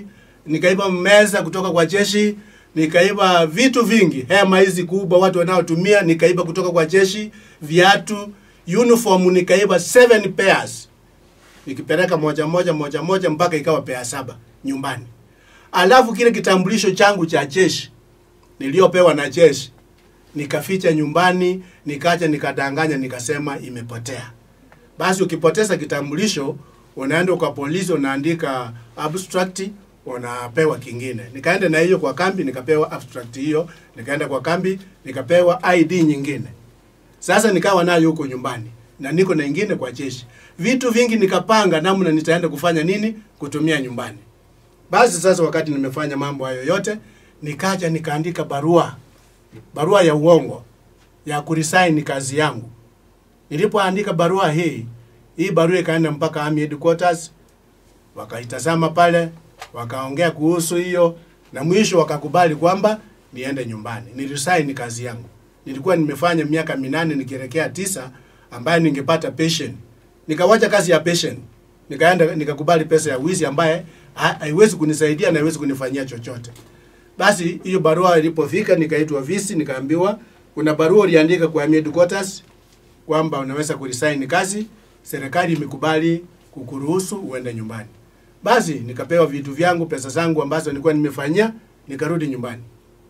nikaiba meza kutoka kwa jeshi, nikaiba vitu vingi, hema hizi kubwa watu wanaotumia nikaiba kutoka kwa jeshi, viatu, uniform nikaiba seven pairs, nikipeleka moja moja moja moja mpaka ikawa pea saba nyumbani. Alafu kile kitambulisho changu cha jeshi niliyopewa na jeshi nikaficha nyumbani, nikaja nikadanganya, nikasema imepotea. Basi ukipoteza kitambulisho unaenda kwa polisi, unaandika abstract, unapewa kingine. Nikaenda na hiyo kwa kambi, nikapewa abstract hiyo, nikaenda kwa kambi, nikapewa ID nyingine. Sasa nikawa nayo huko nyumbani na niko na ingine kwa jeshi. Vitu vingi nikapanga namna nitaenda kufanya nini kutumia nyumbani. Basi sasa wakati nimefanya mambo hayo yote, nikaja nikaandika barua, barua ya uongo ya kuresign kazi yangu. Nilipoandika barua hii, hii barua ikaenda mpaka Army Headquarters, wakaitazama pale, wakaongea kuhusu hiyo, na mwisho wakakubali kwamba niende nyumbani, niresign kazi yangu. Nilikuwa nimefanya miaka minane nikielekea tisa, ambaye ningepata pension. Nikawacha kazi ya pension, nikaenda nikakubali pesa ya wizi ambaye ha- haiwezi kunisaidia na haiwezi kunifanyia chochote. Basi hiyo barua ilipofika, nikaitwa visi, nikaambiwa kuna barua uliandika kwa Army Headquarters kwamba unaweza kuresign kazi, serikali imekubali kukuruhusu uende nyumbani. Basi nikapewa vitu vyangu, pesa zangu ambazo nilikuwa nimefanyia, nikarudi nyumbani.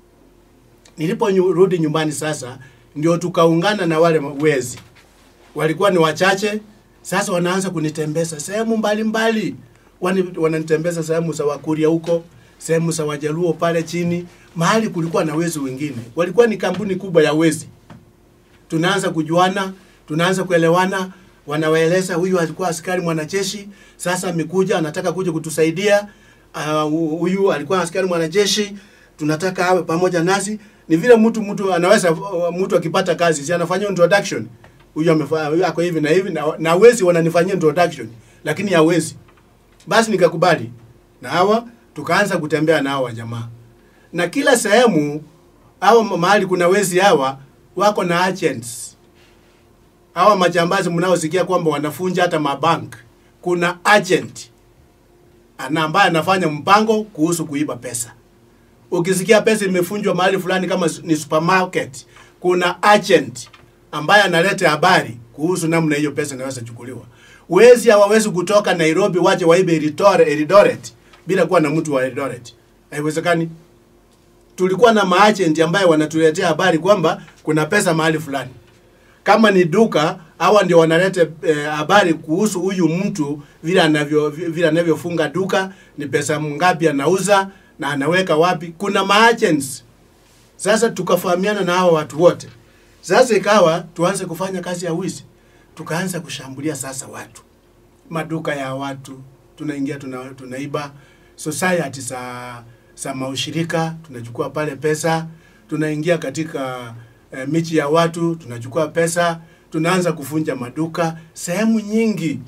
Niliporudi nyumbani sasa, ndio tukaungana na wale wezi, walikuwa ni wachache. Sasa wanaanza kunitembeza sehemu mbalimbali, Wani- wananitembeza sehemu za Wakuria huko, sehemu za Wajaluo pale chini, mahali kulikuwa na wezi wengine. Walikuwa ni kampuni kubwa ya wezi tunaanza kujuana, tunaanza kuelewana, wanawaeleza huyu alikuwa askari mwanajeshi, sasa amekuja anataka kuja kutusaidia. Ah, Huyu alikuwa askari mwanajeshi, tunataka awe pamoja nasi. Ni vile mtu mtu anaweza mtu akipata kazi, si anafanyia introduction. Huyu amefanya huyu ako hivi na hivi na, na wezi wananifanyia introduction, lakini hawezi. Basi nikakubali na hawa, tukaanza kutembea na hawa jamaa, na kila sehemu au mahali kuna wezi hawa wako na agents. Hawa majambazi mnaosikia kwamba wanafunja hata mabank, kuna agent ana ambaye anafanya mpango kuhusu kuiba pesa. Ukisikia pesa imefunjwa mahali fulani kama ni supermarket, kuna agent ambaye analeta habari kuhusu namna hiyo pesa inaweza chukuliwa. Wezi hawawezi kutoka Nairobi waje waibe Eldoret, Eldoret bila kuwa na mtu wa Eldoret. Haiwezekani tulikuwa na maagent ambaye wanatuletea habari kwamba kuna pesa mahali fulani. Kama ni duka, hawa ndio wanaleta eh, habari kuhusu huyu mtu vile anavyo vile anavyofunga duka, ni pesa ngapi anauza na anaweka wapi. Kuna maagents. Sasa tukafahamiana na hao watu wote. Sasa ikawa tuanze kufanya kazi ya wizi, tukaanza kushambulia sasa watu, maduka ya watu, tunaingia tuna, tunaiba society za za maushirika, tunachukua pale pesa, tunaingia katika eh, michi ya watu, tunachukua pesa, tunaanza kufunja maduka sehemu nyingi.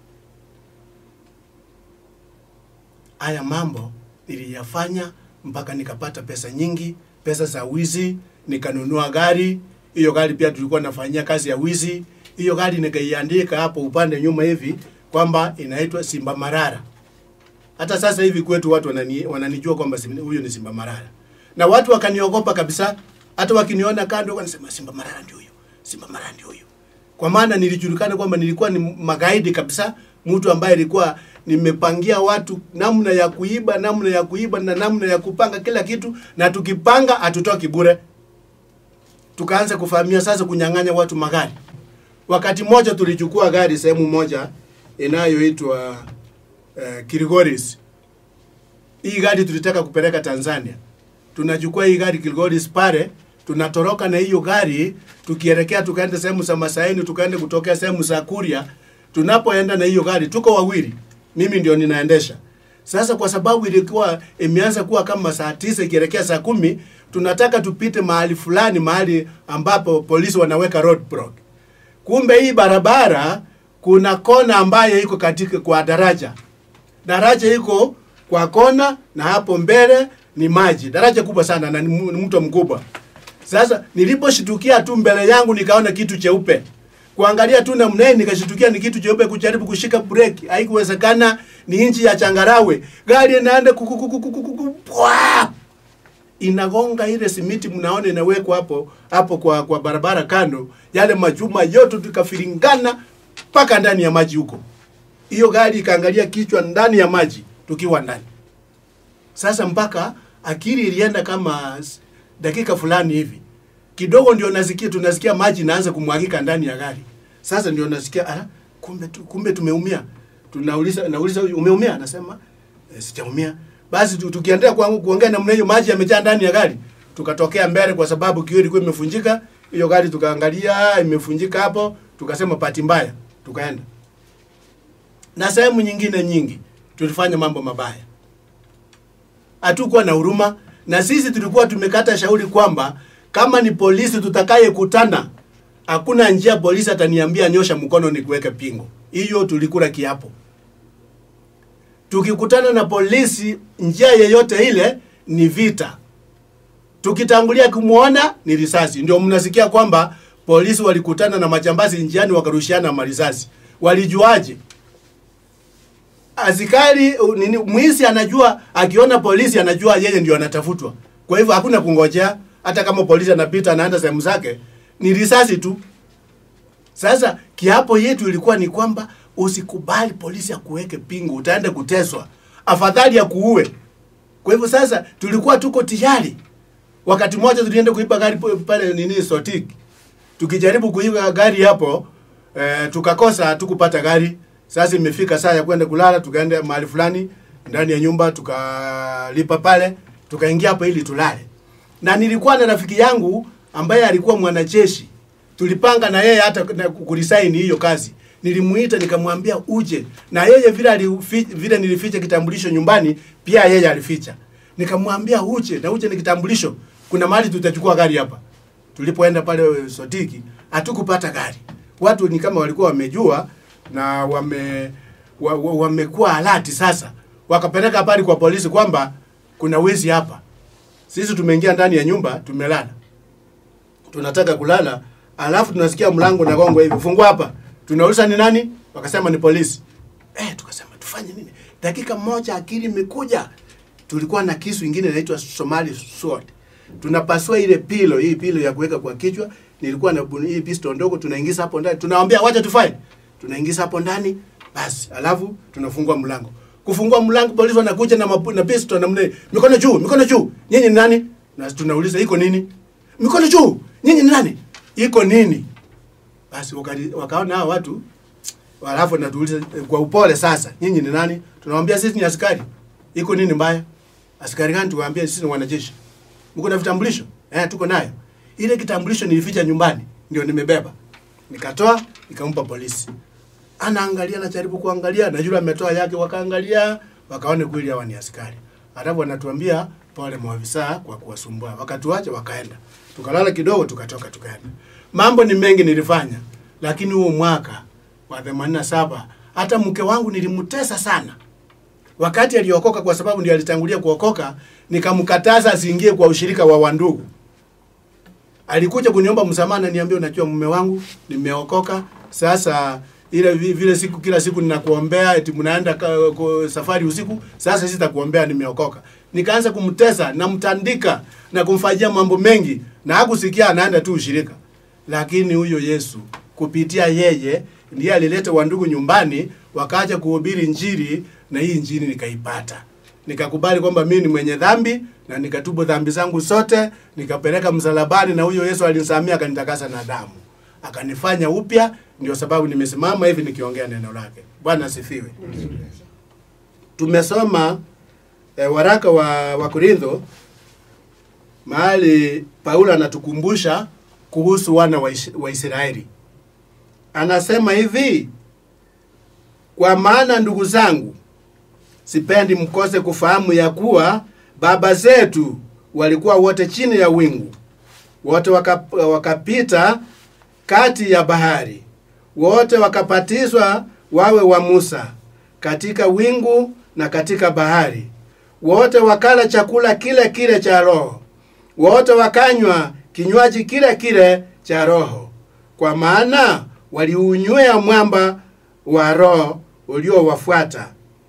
Haya mambo niliyafanya mpaka nikapata pesa nyingi, pesa za wizi, nikanunua gari. Hiyo gari pia tulikuwa nafanyia kazi ya wizi. Hiyo gari nikaiandika hapo upande nyuma hivi kwamba inaitwa Simba Marara. Hata sasa hivi kwetu watu wanani, wananijua kwamba Simba- huyo ni Simba Marara, na watu wakaniogopa kabisa. Hata wakiniona kando wanasema Simba Marara ndio huyo, Simba Marara ndio huyo, kwa maana nilijulikana kwamba nilikuwa ni magaidi kabisa, mtu ambaye ilikuwa nimepangia watu namna ya kuiba, namna ya kuiba na namna ya kupanga kila kitu, na tukipanga hatutoki bure. Tukaanza kufahamia sasa kunyang'anya watu magari. Wakati mmoja tulichukua gari sehemu moja inayoitwa uh, Kilgoris. Hii gari tulitaka kupeleka Tanzania. Tunachukua hii gari Kilgoris pale, tunatoroka na hiyo gari tukielekea tukaenda sehemu za Masaini, tukaenda kutokea sehemu za Kuria. Tunapoenda na hiyo gari tuko wawili, mimi ndio ninaendesha. Sasa kwa sababu ilikuwa imeanza kuwa kama saa tisa ikielekea saa kumi, tunataka tupite mahali fulani, mahali ambapo polisi wanaweka roadblock. Kumbe hii barabara kuna kona ambayo iko katika kwa daraja. Daraja iko kwa kona na hapo mbele ni maji. Daraja kubwa sana na ni mu- ni mto mkubwa. Sasa niliposhitukia tu mbele yangu nikaona kitu cheupe. Kuangalia tu namna hii nikashitukia ni kitu cheupe kujaribu kushika breki. Haikuwezekana, ni nchi ya changarawe gari inaenda kukukukukukuku pwa inagonga ile simiti mnaona inawekwa hapo hapo kwa kwa barabara kando yale majuma yote tukafiringana mpaka ndani ya maji huko hiyo gari ikaangalia kichwa ndani ya maji tukiwa ndani sasa mpaka akili ilienda kama s- dakika fulani hivi kidogo ndio nasikia tunasikia maji inaanza kumwagika ndani ya gari sasa ndio nasikia ah, kumbe tu, kumbe tumeumia tunauliza nauliza huyu, umeumia anasema e, sijaumia basi tu- tukiendelea kuangu- kuongea namna hiyo maji yamejaa ndani ya gari tukatokea mbele kwa sababu kioo ilikuwa imefunjika hiyo gari tukaangalia imefunjika hapo tukasema pati mbaya tukaenda na sehemu nyingine nyingi tulifanya mambo mabaya hatukuwa na huruma na sisi tulikuwa tumekata shauri kwamba kama ni polisi tutakayekutana hakuna njia polisi ataniambia nyosha mkono nikuweke pingo hiyo tulikula kiapo tukikutana na polisi njia yeyote ile ni vita tukitangulia kumwona ni risasi ndio mnasikia kwamba polisi walikutana na majambazi njiani wakarushiana marisasi walijuaje askari uh, nini mwizi anajua akiona polisi anajua yeye ndio anatafutwa kwa hivyo hakuna kungojea hata kama polisi anapita anaenda sehemu zake ni risasi tu sasa kiapo yetu ilikuwa ni kwamba usikubali polisi akuweke pingu utaenda kuteswa afadhali akuue kwa hivyo sasa tulikuwa tuko tayari wakati mmoja tulienda kuiba gari po- pale nini sotik tukijaribu kuiba gari hapo eh, tukakosa tukupata gari sasa imefika saa ya kwenda kulala tukaenda mahali fulani ndani ya nyumba tukalipa pale tukaingia hapo ili tulale na nilikuwa na rafiki yangu ambaye alikuwa mwanajeshi tulipanga na yeye hata na kulisaini hiyo kazi nilimuita nikamwambia uje na yeye vile alifi, vile nilificha kitambulisho nyumbani pia yeye alificha nikamwambia uje na uje ni kitambulisho kuna mahali tutachukua gari hapa tulipoenda pale sotiki hatukupata gari watu ni kama walikuwa wamejua na wame wa, wa, wamekuwa alati sasa wakapeleka habari kwa polisi kwamba kuna wezi hapa sisi tumeingia ndani ya nyumba tumelala tunataka kulala alafu tunasikia mlango nagongwa hivi fungua hapa tunauliza ni nani wakasema ni polisi eh, tukasema tufanye nini dakika moja akili imekuja tulikuwa na kisu ingine inaitwa somali sword tunapasua ile pilo hii pilo ya kuweka kwa kichwa nilikuwa na buni- hii pisto ndogo tunaingiza hapo ndani tunawambia wacha tufanye tunaingiza hapo ndani basi alafu tunafungua mlango kufungua mlango polisi wanakuja na, mapu- na pisto namna hii. mikono juu mikono juu nyinyi ni nani na tunauliza iko nini mikono juu nyinyi ni nani iko nini basi wakali- wakaona hao watu alafu natuuliza eh, kwa upole sasa nyinyi ni nani tunawambia sisi ni askari iko nini mbaya askari gani tuwaambia sisi ni wanajeshi mko na vitambulisho eh tuko nayo ile kitambulisho nilificha nyumbani ndio nimebeba nikatoa nikampa polisi anaangalia anajaribu kuangalia na yule ametoa yake wakaangalia wakaona kweli hawa ni askari alafu wanatuambia pole maafisa kwa kuwasumbua wakatuacha wakaenda tukalala kidogo tukatoka tukaenda mambo ni mengi nilifanya lakini huo mwaka wa 87 hata mke wangu nilimtesa sana wakati aliokoka kwa sababu ndio alitangulia kuokoka nikamkataza asiingie kwa ushirika wa wandugu alikuja kuniomba msamaha na niambia unajua mume wangu nimeokoka sasa ile vi- vile siku kila siku ninakuombea eti mnaenda ka- ku- safari usiku sasa sitakuombea nimeokoka nikaanza kumtesa namtandika na kumfanyia mambo mengi na hakusikia anaenda tu ushirika lakini huyo Yesu kupitia yeye ndiye alileta wandugu nyumbani wakaja kuhubiri njiri na hii njiri nikaipata nikakubali kwamba mimi ni mwenye dhambi na nikatubu dhambi zangu zote nikapeleka msalabani na huyo Yesu alinisamia akanitakasa na damu akanifanya upya ndio sababu nimesimama hivi nikiongea neno lake bwana asifiwe tumesoma eh, waraka wa, wa Korintho mahali Paulo anatukumbusha kuhusu wana wa, Ish- wa Israeli anasema hivi kwa maana ndugu zangu sipendi mkose kufahamu ya kuwa baba zetu walikuwa wote chini ya wingu wote waka, wakapita kati ya bahari wote wakapatizwa wawe wa Musa katika wingu na katika bahari wote wakala chakula kile kile cha roho wote wakanywa kinywaji kile kile cha roho kwa maana waliunywea mwamba wa roho uliowafuata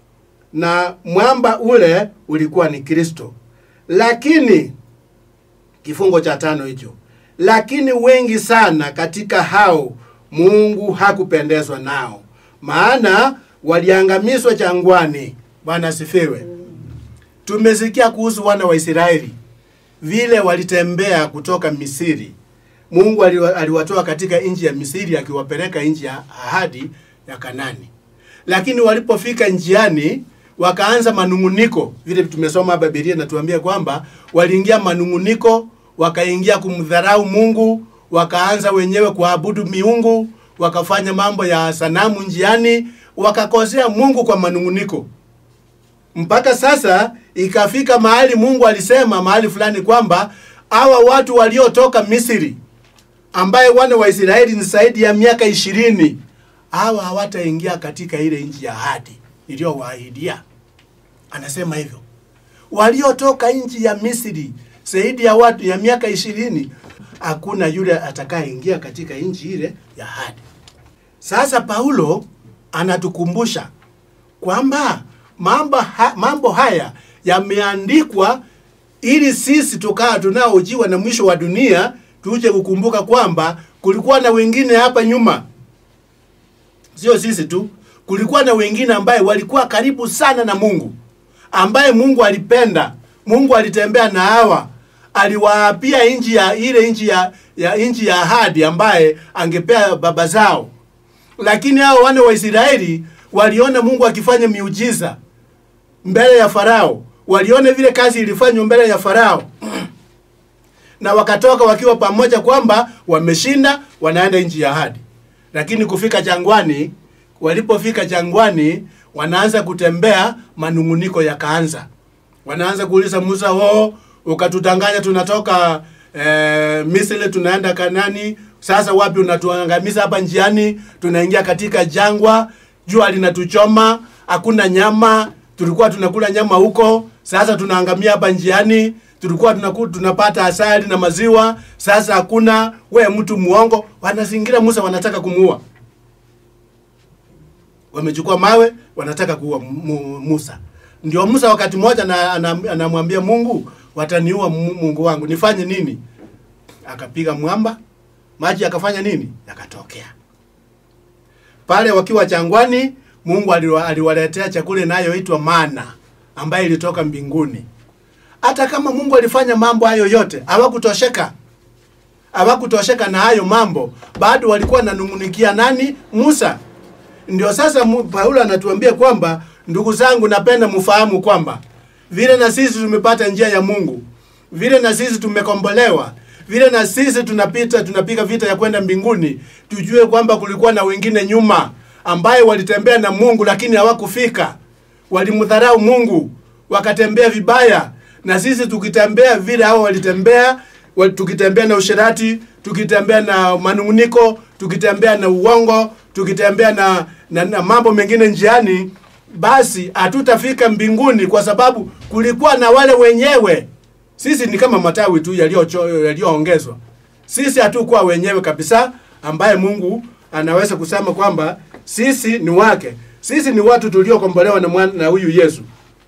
na mwamba ule ulikuwa ni Kristo. Lakini kifungo cha tano hicho, lakini wengi sana katika hao Mungu hakupendezwa nao, maana waliangamizwa jangwani. Bwana asifiwe. Tumesikia kuhusu wana wa Israeli vile walitembea kutoka Misri. Mungu aliwa- aliwatoa katika nchi ya Misri akiwapeleka nchi ya ahadi ya Kanani, lakini walipofika njiani wakaanza manunguniko. Vile tumesoma hapa Biblia inatuambia kwamba waliingia manunguniko, wakaingia kumdharau Mungu, wakaanza wenyewe kuabudu miungu, wakafanya mambo ya sanamu njiani, wakakosea Mungu kwa manunguniko mpaka sasa ikafika mahali Mungu alisema mahali fulani kwamba hawa watu waliotoka Misri ambaye wana wa Israeli ni zaidi ya miaka ishirini hawa hawataingia katika ile nchi ya ahadi iliyowaahidia. Anasema hivyo, waliotoka nchi ya Misri zaidi ya watu ya miaka ishirini hakuna yule atakayeingia katika nchi ile ya ahadi. Sasa Paulo anatukumbusha kwamba mambo, ha, mambo haya yameandikwa ili sisi tukaa tunaojiwa na mwisho wa dunia tuje kukumbuka kwamba kulikuwa na wengine hapa nyuma, sio sisi tu, kulikuwa na wengine ambaye walikuwa karibu sana na Mungu, ambaye Mungu alipenda. Mungu alitembea na hawa, aliwaapia nchi ya ile nchi ya, ya nchi ya ahadi ambaye angepea baba zao lakini hao wana wa Israeli waliona Mungu akifanya miujiza mbele ya Farao, waliona vile kazi ilifanywa mbele ya Farao na wakatoka wakiwa pamoja kwamba wameshinda, wanaenda nchi ya ahadi. Lakini kufika jangwani, walipofika jangwani, wanaanza kutembea, manunguniko yakaanza. Wanaanza kuuliza Musa, wo ukatutanganya tunatoka eh, Misri tunaenda Kanani, sasa wapi unatuangamiza hapa njiani? Tunaingia katika jangwa, jua linatuchoma, hakuna nyama, tulikuwa tunakula nyama huko, sasa tunaangamia hapa njiani. Tulikuwa tunaku, tunapata asali na maziwa, sasa hakuna. We mtu muongo. Wanazingira Musa, wanataka kumuua, wamechukua mawe, wanataka kuua Mu- Musa. Ndio Musa wakati mmoja na- ana- anamwambia Mungu, wataniua Mu- Mungu wangu, nifanye nini? Akapiga mwamba, maji yakafanya nini? Yakatokea pale wakiwa jangwani. Mungu aliwa- aliwaletea chakula inayoitwa mana ambayo ilitoka mbinguni. Hata kama Mungu alifanya mambo hayo yote, hawakutosheka hawakutosheka na hayo mambo, bado walikuwa nanung'unikia nani? Musa. Ndio sasa Mu- Paulo anatuambia kwamba ndugu zangu, napenda mfahamu kwamba vile na sisi tumepata njia ya Mungu, vile na sisi tumekombolewa, vile na sisi tunapita tunapiga vita ya kwenda mbinguni, tujue kwamba kulikuwa na wengine nyuma ambaye walitembea na Mungu lakini hawakufika, walimdharau Mungu, wakatembea vibaya, na sisi tukitembea vile hao walitembea wa- tukitembea na usherati, tukitembea na manunguniko, tukitembea na uongo, tukitembea na, na, na mambo mengine njiani, basi hatutafika mbinguni, kwa sababu kulikuwa na wale wenyewe. Sisi ni kama matawi tu yaliyocho- yaliyoongezwa. Sisi hatukuwa wenyewe kabisa, ambaye Mungu anaweza kusema kwamba sisi ni wake. Sisi ni watu tuliokombolewa na mwana- na huyu Yesu.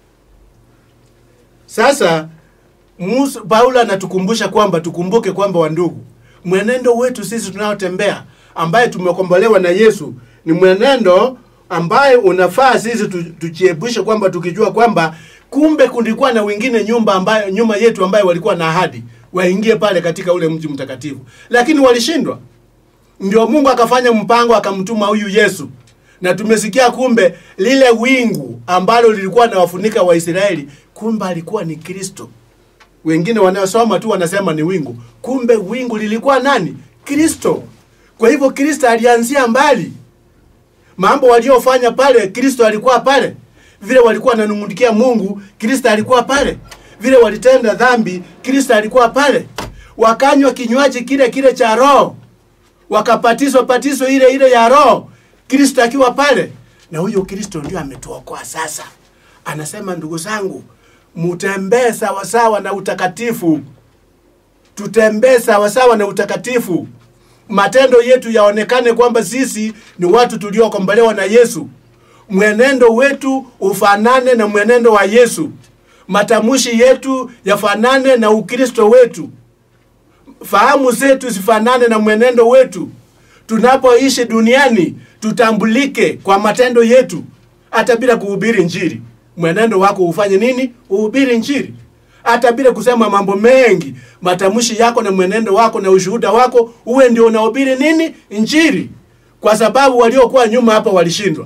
Sasa Musa, Paulo anatukumbusha kwamba tukumbuke kwamba wandugu, mwenendo wetu sisi tunaotembea ambaye tumekombolewa na Yesu ni mwenendo ambaye unafaa sisi tu- tujiepushe kwamba tukijua kwamba kumbe kulikuwa na wengine nyumba ambayo nyuma yetu ambaye walikuwa na ahadi waingie pale katika ule mji mtakatifu, lakini walishindwa. Ndio Mungu akafanya mpango akamtuma huyu Yesu, na tumesikia kumbe lile wingu ambalo lilikuwa nawafunika Waisraeli, kumbe alikuwa ni Kristo. Wengine wanaosoma tu wanasema ni wingu, kumbe wingu lilikuwa nani? Kristo. Kwa hivyo Kristo alianzia mbali. Mambo waliofanya pale, Kristo alikuwa pale. Vile walikuwa wananung'unikia Mungu, Kristo alikuwa pale. Vile walitenda dhambi, Kristo alikuwa pale. Wakanywa kinywaji kile kile cha Roho, wakapatiswa patizo ile ile ya Roho, Kristo akiwa pale. Na huyo Kristo ndio ametuokoa sasa. Anasema, ndugu zangu, mutembee sawasawa na utakatifu, tutembee sawasawa na utakatifu. Matendo yetu yaonekane kwamba sisi ni watu tuliokombolewa na Yesu. mwenendo wetu ufanane na mwenendo wa Yesu, matamshi yetu yafanane na Ukristo wetu, fahamu zetu zifanane na mwenendo wetu. Tunapoishi duniani tutambulike kwa matendo yetu, hata bila kuhubiri Injili. Mwenendo wako ufanye nini? Uhubiri Injili, hata bila kusema mambo mengi. Matamshi yako na mwenendo wako na ushuhuda wako uwe ndio unahubiri nini? Injili, kwa sababu waliokuwa nyuma hapa walishindwa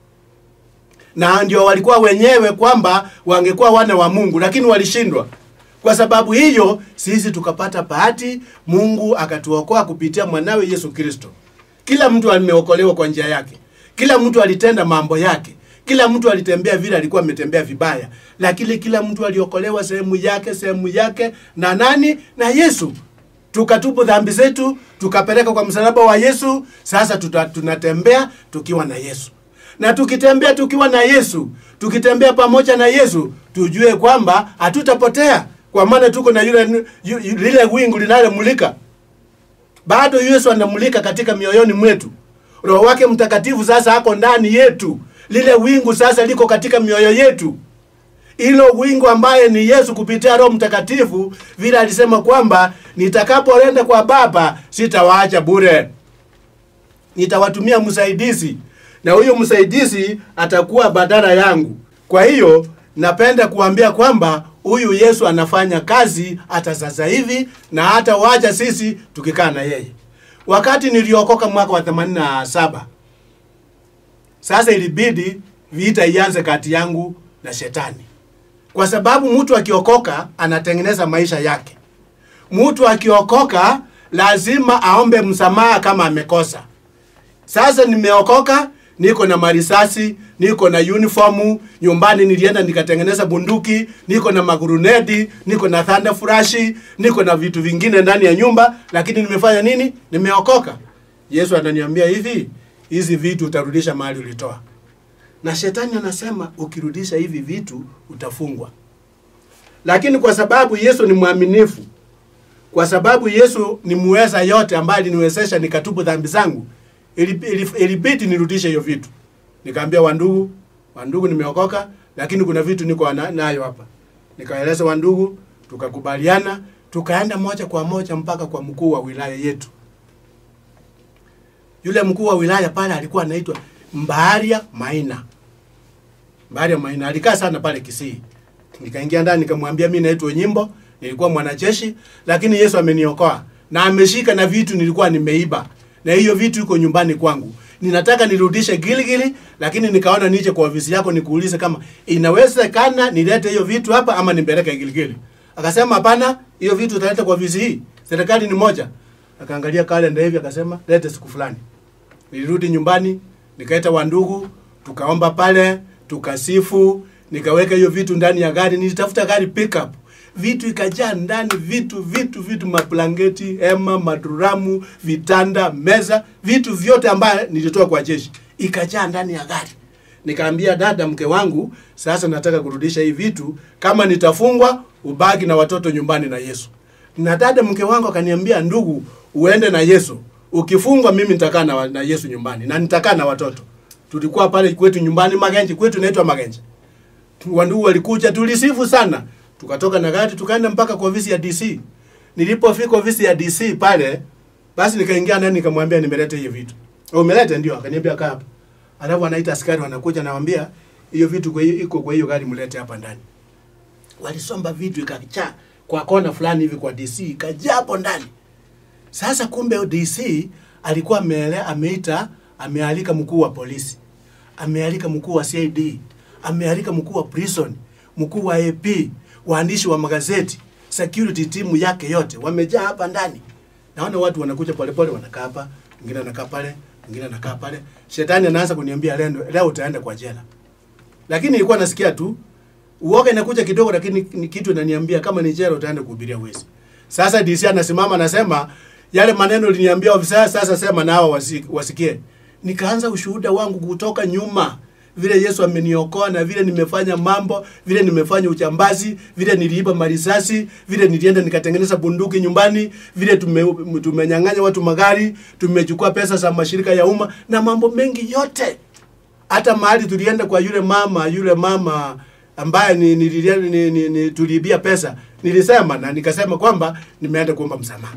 na ndio walikuwa wenyewe kwamba wangekuwa wana wa Mungu, lakini walishindwa. Kwa sababu hiyo sisi tukapata bahati, Mungu akatuokoa kupitia mwanawe Yesu Kristo. Kila mtu ameokolewa kwa njia yake, kila mtu alitenda mambo yake, kila mtu alitembea vile alikuwa ametembea vibaya, lakini kila mtu aliokolewa sehemu yake, sehemu yake na nani? Na Yesu. Tukatubu dhambi zetu, tukapeleka kwa msalaba wa Yesu. Sasa tuta, tunatembea tukiwa na Yesu na tukitembea tukiwa na Yesu, tukitembea pamoja na Yesu, tujue kwamba hatutapotea, kwa maana tuko na yule yu- yu- lile wingu linalomulika. Bado Yesu anamulika katika mioyoni mwetu. Roho wake Mtakatifu sasa ako ndani yetu, lile wingu sasa liko katika mioyo yetu hilo wingu ambaye ni Yesu kupitia Roho Mtakatifu, vile alisema kwamba nitakapoenda kwa Baba sitawaacha bure, nitawatumia msaidizi, na huyo msaidizi atakuwa badala yangu. Kwa hiyo napenda kuambia kwamba huyu Yesu anafanya kazi hata sasa hivi na hata wacha sisi tukikaa na yeye. Wakati niliokoka mwaka wa 87 sasa ilibidi vita ianze kati yangu na shetani kwa sababu mtu akiokoka anatengeneza maisha yake. Mtu akiokoka lazima aombe msamaha kama amekosa. Sasa nimeokoka, niko na marisasi, niko na uniformu, nyumbani nilienda nikatengeneza bunduki, niko na magurunedi, niko na thunder flashi, niko na vitu vingine ndani ya nyumba, lakini nimefanya nini? Nimeokoka. Yesu ananiambia hivi, hizi vitu utarudisha mahali ulitoa na shetani anasema ukirudisha hivi vitu utafungwa. Lakini kwa sababu Yesu ni mwaminifu, kwa sababu Yesu ni muweza yote ambaye aliniwezesha nikatubu dhambi zangu, ili- ili- ilibidi nirudishe hiyo vitu. Nikaambia wandugu, wandugu, nimeokoka, lakini kuna vitu niko na- nayo hapa. Nikaeleza wandugu, tukakubaliana, tukaenda moja kwa moja mpaka kwa mkuu wa wilaya yetu. Yule mkuu wa wilaya pale alikuwa anaitwa Mbaharia Maina. Mbaharia Maina alikaa sana pale Kisii. Nikaingia ndani nikamwambia mimi naitwa Nyimbo, nilikuwa mwanajeshi lakini Yesu ameniokoa na ameshika na vitu nilikuwa nimeiba. Na hiyo vitu iko nyumbani kwangu. Ninataka nirudishe Gilgili lakini nikaona nije kwa ofisi yako nikuulize kama inawezekana nilete hiyo vitu hapa ama nipeleke Gilgili. Akasema hapana, hiyo vitu utaleta kwa ofisi hii. Serikali ni moja. Akaangalia kalenda hivi akasema lete siku fulani. Nilirudi nyumbani, nikaita wandugu, tukaomba pale, tukasifu, nikaweka hiyo vitu ndani ya gari, nilitafuta gari pickup. Vitu ikajaa ndani, vitu vitu vitu, mablangeti, hema, maduramu, vitanda, meza, vitu vyote ambayo nilitoa kwa jeshi ikajaa ndani ya gari. Nikaambia dada mke wangu, sasa nataka kurudisha hii vitu, kama nitafungwa ubaki na watoto nyumbani na Yesu. Na dada mke wangu akaniambia, ndugu, uende na Yesu. Ukifungwa mimi nitakaa na, wa- na Yesu nyumbani na nitakaa na watoto. Tulikuwa pale kwetu nyumbani Magenje, kwetu inaitwa Magenje. Wandugu walikuja, tulisifu sana. Tukatoka na gari tukaenda mpaka kwa ofisi ya DC. Nilipofika ofisi ya DC pale, basi nikaingia ndani nikamwambia nimeleta hiyo vitu. Oh, umeleta ndio, akaniambia kaa hapa. Alafu anaita askari wanakuja nawambia hiyo vitu kwa hiyo iko kwa hiyo gari mlete hapa ndani. Walisomba vitu ikajaa kwa kona fulani hivi kwa DC ikajaa hapo ndani. Sasa kumbe DC alikuwa ameele, ameita amealika mkuu wa polisi, amealika mkuu wa CID, amealika mkuu wa prison, mkuu wa AP, waandishi wa magazeti, security timu yake yote wamejaa hapa ndani. Naona watu wanakuja polepole, wanakaa hapa, mwingine anakaa pale, mwingine anakaa pale. Shetani anaanza kuniambia leo, leo utaenda kwa jela, lakini nilikuwa nasikia tu uoga inakuja kidogo, lakini ni kitu inaniambia kama ni jela utaenda kuhubiria wezi. Sasa DC anasimama anasema yale maneno uliniambia ofisa, sasa sema nao wasi, wasikie. Nikaanza ushuhuda wangu kutoka nyuma, vile Yesu ameniokoa na vile nimefanya mambo, vile nimefanya uchambazi, vile niliiba marisasi, vile nilienda nikatengeneza bunduki nyumbani, vile tume, tumenyang'anya watu magari, tumechukua pesa za mashirika ya umma na mambo mengi yote hata mahali tulienda kwa yule mama yule mama ambaye ni, ni, ni, ni, ni, ni tuliibia pesa nilisema na nikasema kwamba nimeenda kuomba msamaha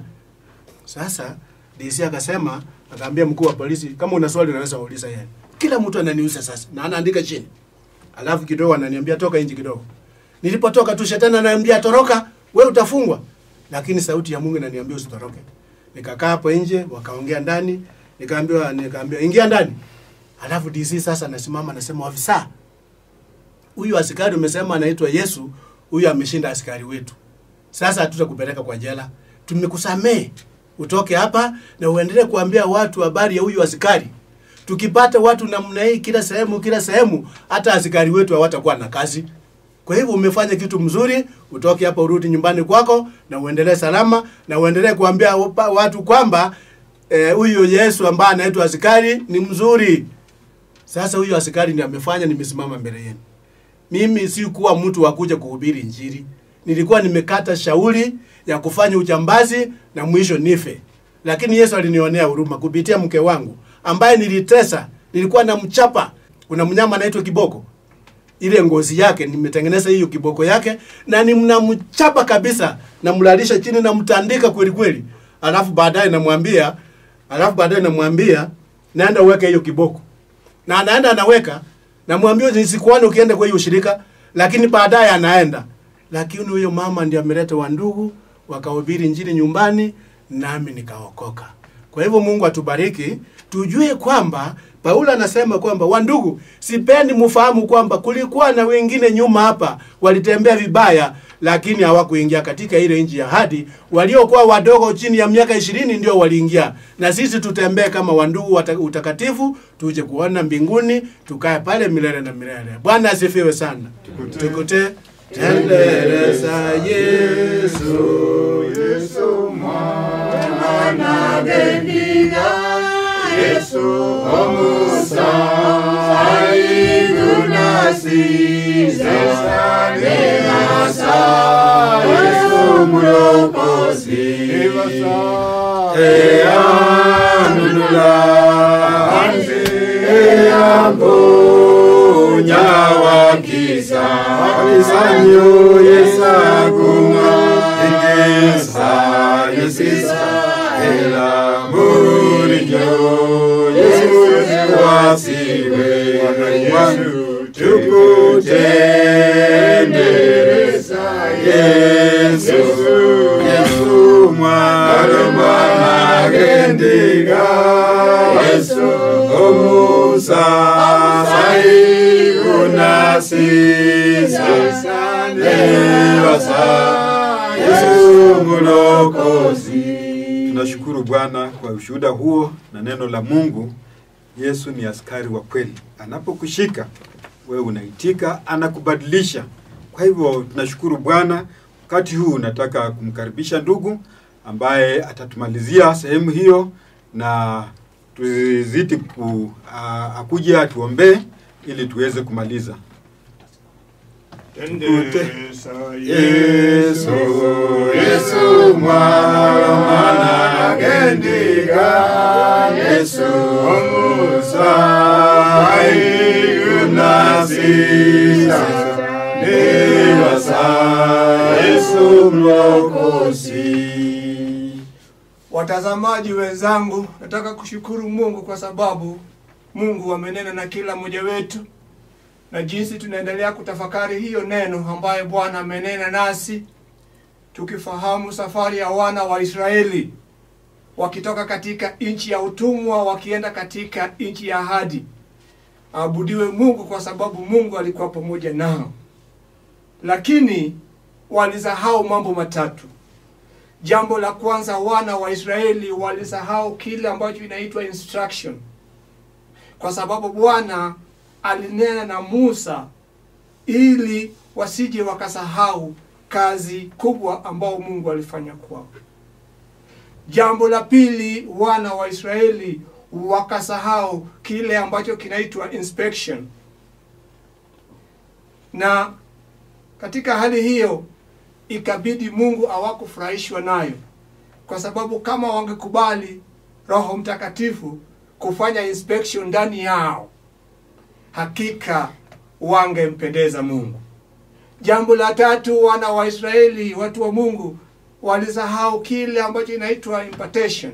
sasa DC akasema akaambia mkuu wa polisi kama una swali unaweza uuliza yeye kila mtu ananiuza sasa na anaandika chini alafu kidogo ananiambia toka nje kidogo nilipotoka tu shetani ananiambia toroka we utafungwa lakini sauti ya Mungu inaniambia usitoroke nikakaa hapo nje wakaongea ndani nikaambiwa nikaambiwa ingia ndani alafu DC sasa anasimama anasema ofisa huyu askari umesema anaitwa Yesu huyu ameshinda askari wetu sasa hatutakupeleka kwa jela tumekusamee utoke hapa na uendelee kuambia watu habari ya huyu askari tukipata watu namna hii kila sehemu kila sehemu hata askari wetu hawatakuwa na kazi kwa hivyo umefanya kitu mzuri utoke hapa urudi nyumbani kwako na uendelee salama na uendelee kuambia wapa- watu kwamba eh, huyu Yesu ambaye anaitwa askari ni mzuri sasa huyu askari ndiye amefanya nimesimama mbele yenu mimi si kuwa mtu wa kuja kuhubiri injili nilikuwa nimekata shauri ya kufanya uchambazi na mwisho nife lakini yesu alinionea huruma kupitia mke wangu ambaye nilitesa nilikuwa na mchapa kuna mnyama anaitwa kiboko ile ngozi yake nimetengeneza hiyo kiboko yake na nimnamchapa kabisa namlalisha chini namtandika kweli kweli alafu baadaye namwambia alafu baadaye namwambia naenda uweke hiyo kiboko na anaenda anaweka namwambia nisikuone ukienda kwa hiyo shirika lakini baadaye anaenda lakini huyo mama ndiye ameleta wandugu wakahubiri njini nyumbani nami nikaokoka kwa hivyo mungu atubariki tujue kwamba paulo anasema kwamba wandugu sipendi mfahamu kwamba kulikuwa na wengine nyuma hapa walitembea vibaya lakini hawakuingia katika ile nchi ya hadi waliokuwa wadogo chini ya miaka ishirini ndio waliingia na sisi tutembee kama wandugu wata- utakatifu tuje kuona mbinguni tukae pale milele na milele bwana asifiwe sana tukute tendereza yesu Yesu mwana gendiga Yesu omusa aigunasiza nemasa Yesu mulokozi eyanunula anze eyamponya wakiza alisanyo yesaguma igesa yesisa ela murinyo yesu wasiwe wangu tukutendereza yesu yesu mwana mwana gendiga yesu omusa saikunasisa nevasa yesu mulokozi Tunashukuru Bwana kwa ushuhuda huo na neno la Mungu. Yesu ni askari wa kweli, anapokushika wewe unaitika, anakubadilisha. Kwa hivyo tunashukuru Bwana. Wakati huu nataka kumkaribisha ndugu ambaye atatumalizia sehemu hiyo na tuzidi ku, a, akuje atuombee ili tuweze kumaliza. Tendereza Yesu, Yesu mwana gendiga, Yesu omusa ayunasisa, nibasa Yesu mlokozi. Watazamaji wenzangu, nataka kushukuru Mungu kwa sababu Mungu amenena na kila mmoja wetu, na jinsi tunaendelea kutafakari hiyo neno ambayo Bwana amenena nasi, tukifahamu safari ya wana wa Israeli wakitoka katika nchi ya utumwa wakienda katika nchi ya ahadi. Aabudiwe Mungu kwa sababu Mungu alikuwa pamoja nao, lakini walisahau mambo matatu. Jambo la kwanza, wana wa Israeli walisahau kile ambacho inaitwa instruction, kwa sababu Bwana alinena na Musa ili wasije wakasahau kazi kubwa ambao Mungu alifanya kwao. Jambo la pili, wana wa Israeli wakasahau kile ambacho kinaitwa inspection, na katika hali hiyo ikabidi Mungu hawakufurahishwa nayo, kwa sababu kama wangekubali Roho Mtakatifu kufanya inspection ndani yao, hakika wangempendeza Mungu. Jambo la tatu, wana wa Israeli, watu wa Mungu, walisahau kile ambacho inaitwa impartation,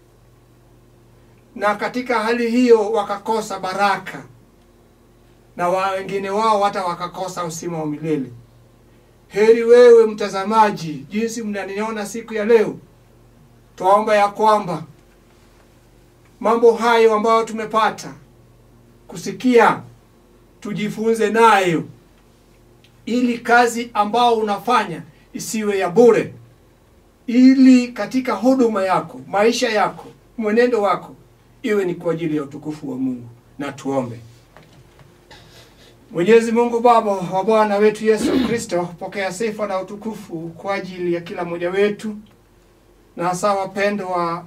na katika hali hiyo wakakosa baraka, na wa wengine wao hata wakakosa uzima wa milele. Heri wewe mtazamaji, jinsi mnaniona siku ya leo, twaomba ya kwamba mambo hayo ambayo tumepata kusikia tujifunze nayo, ili kazi ambao unafanya isiwe ya bure, ili katika huduma yako, maisha yako, mwenendo wako iwe ni kwa ajili ya utukufu wa Mungu. Na tuombe. Mwenyezi Mungu Baba wa Bwana wetu Yesu Kristo, pokea sifa na utukufu kwa ajili ya kila mmoja wetu, na hasa wapendwa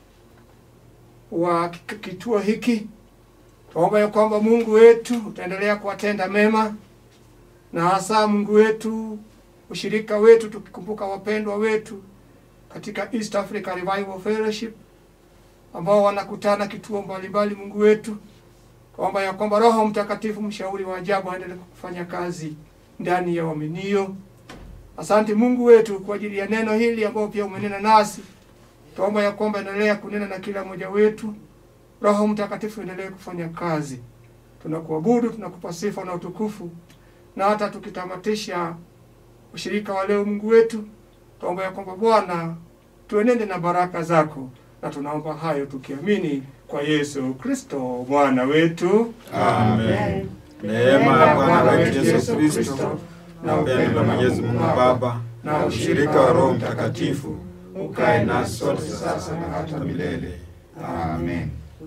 wa ki- kituo hiki. Tuomba ya kwamba Mungu wetu utaendelea kuwatenda mema, na hasa Mungu wetu, ushirika wetu, tukikumbuka wapendwa wetu katika East Africa Revival Fellowship ambao wanakutana kituo mbalimbali. Mungu wetu, tuomba ya kwamba Roho Mtakatifu, mshauri wa ajabu, aendelee kufanya kazi ndani ya waaminio. Asante Mungu wetu kwa ajili ya neno hili ambao pia umenena nasi. Tuomba ya kwamba endelea kunena na kila mmoja wetu. Roho Mtakatifu endelee kufanya kazi. Tunakuabudu, tunakupa sifa na utukufu, na hata tukitamatisha ushirika wa leo, Mungu wetu, tuomba ya kwamba Bwana tuenende na baraka zako, na tunaomba hayo tukiamini kwa Yesu Kristo Bwana wetu. Amen. Neema ya Bwana wetu Yesu Kristo na upendo wa Mwenyezi Mungu Baba na ushirika wa Roho Mtakatifu ukae nasi sote sasa na hata milele. Amen.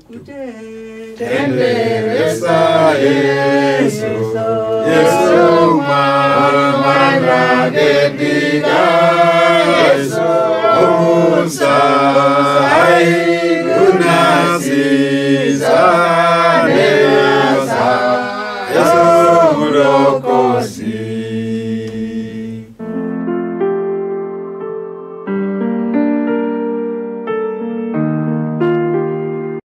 Tendereza Yesu, Yesu mwana dediga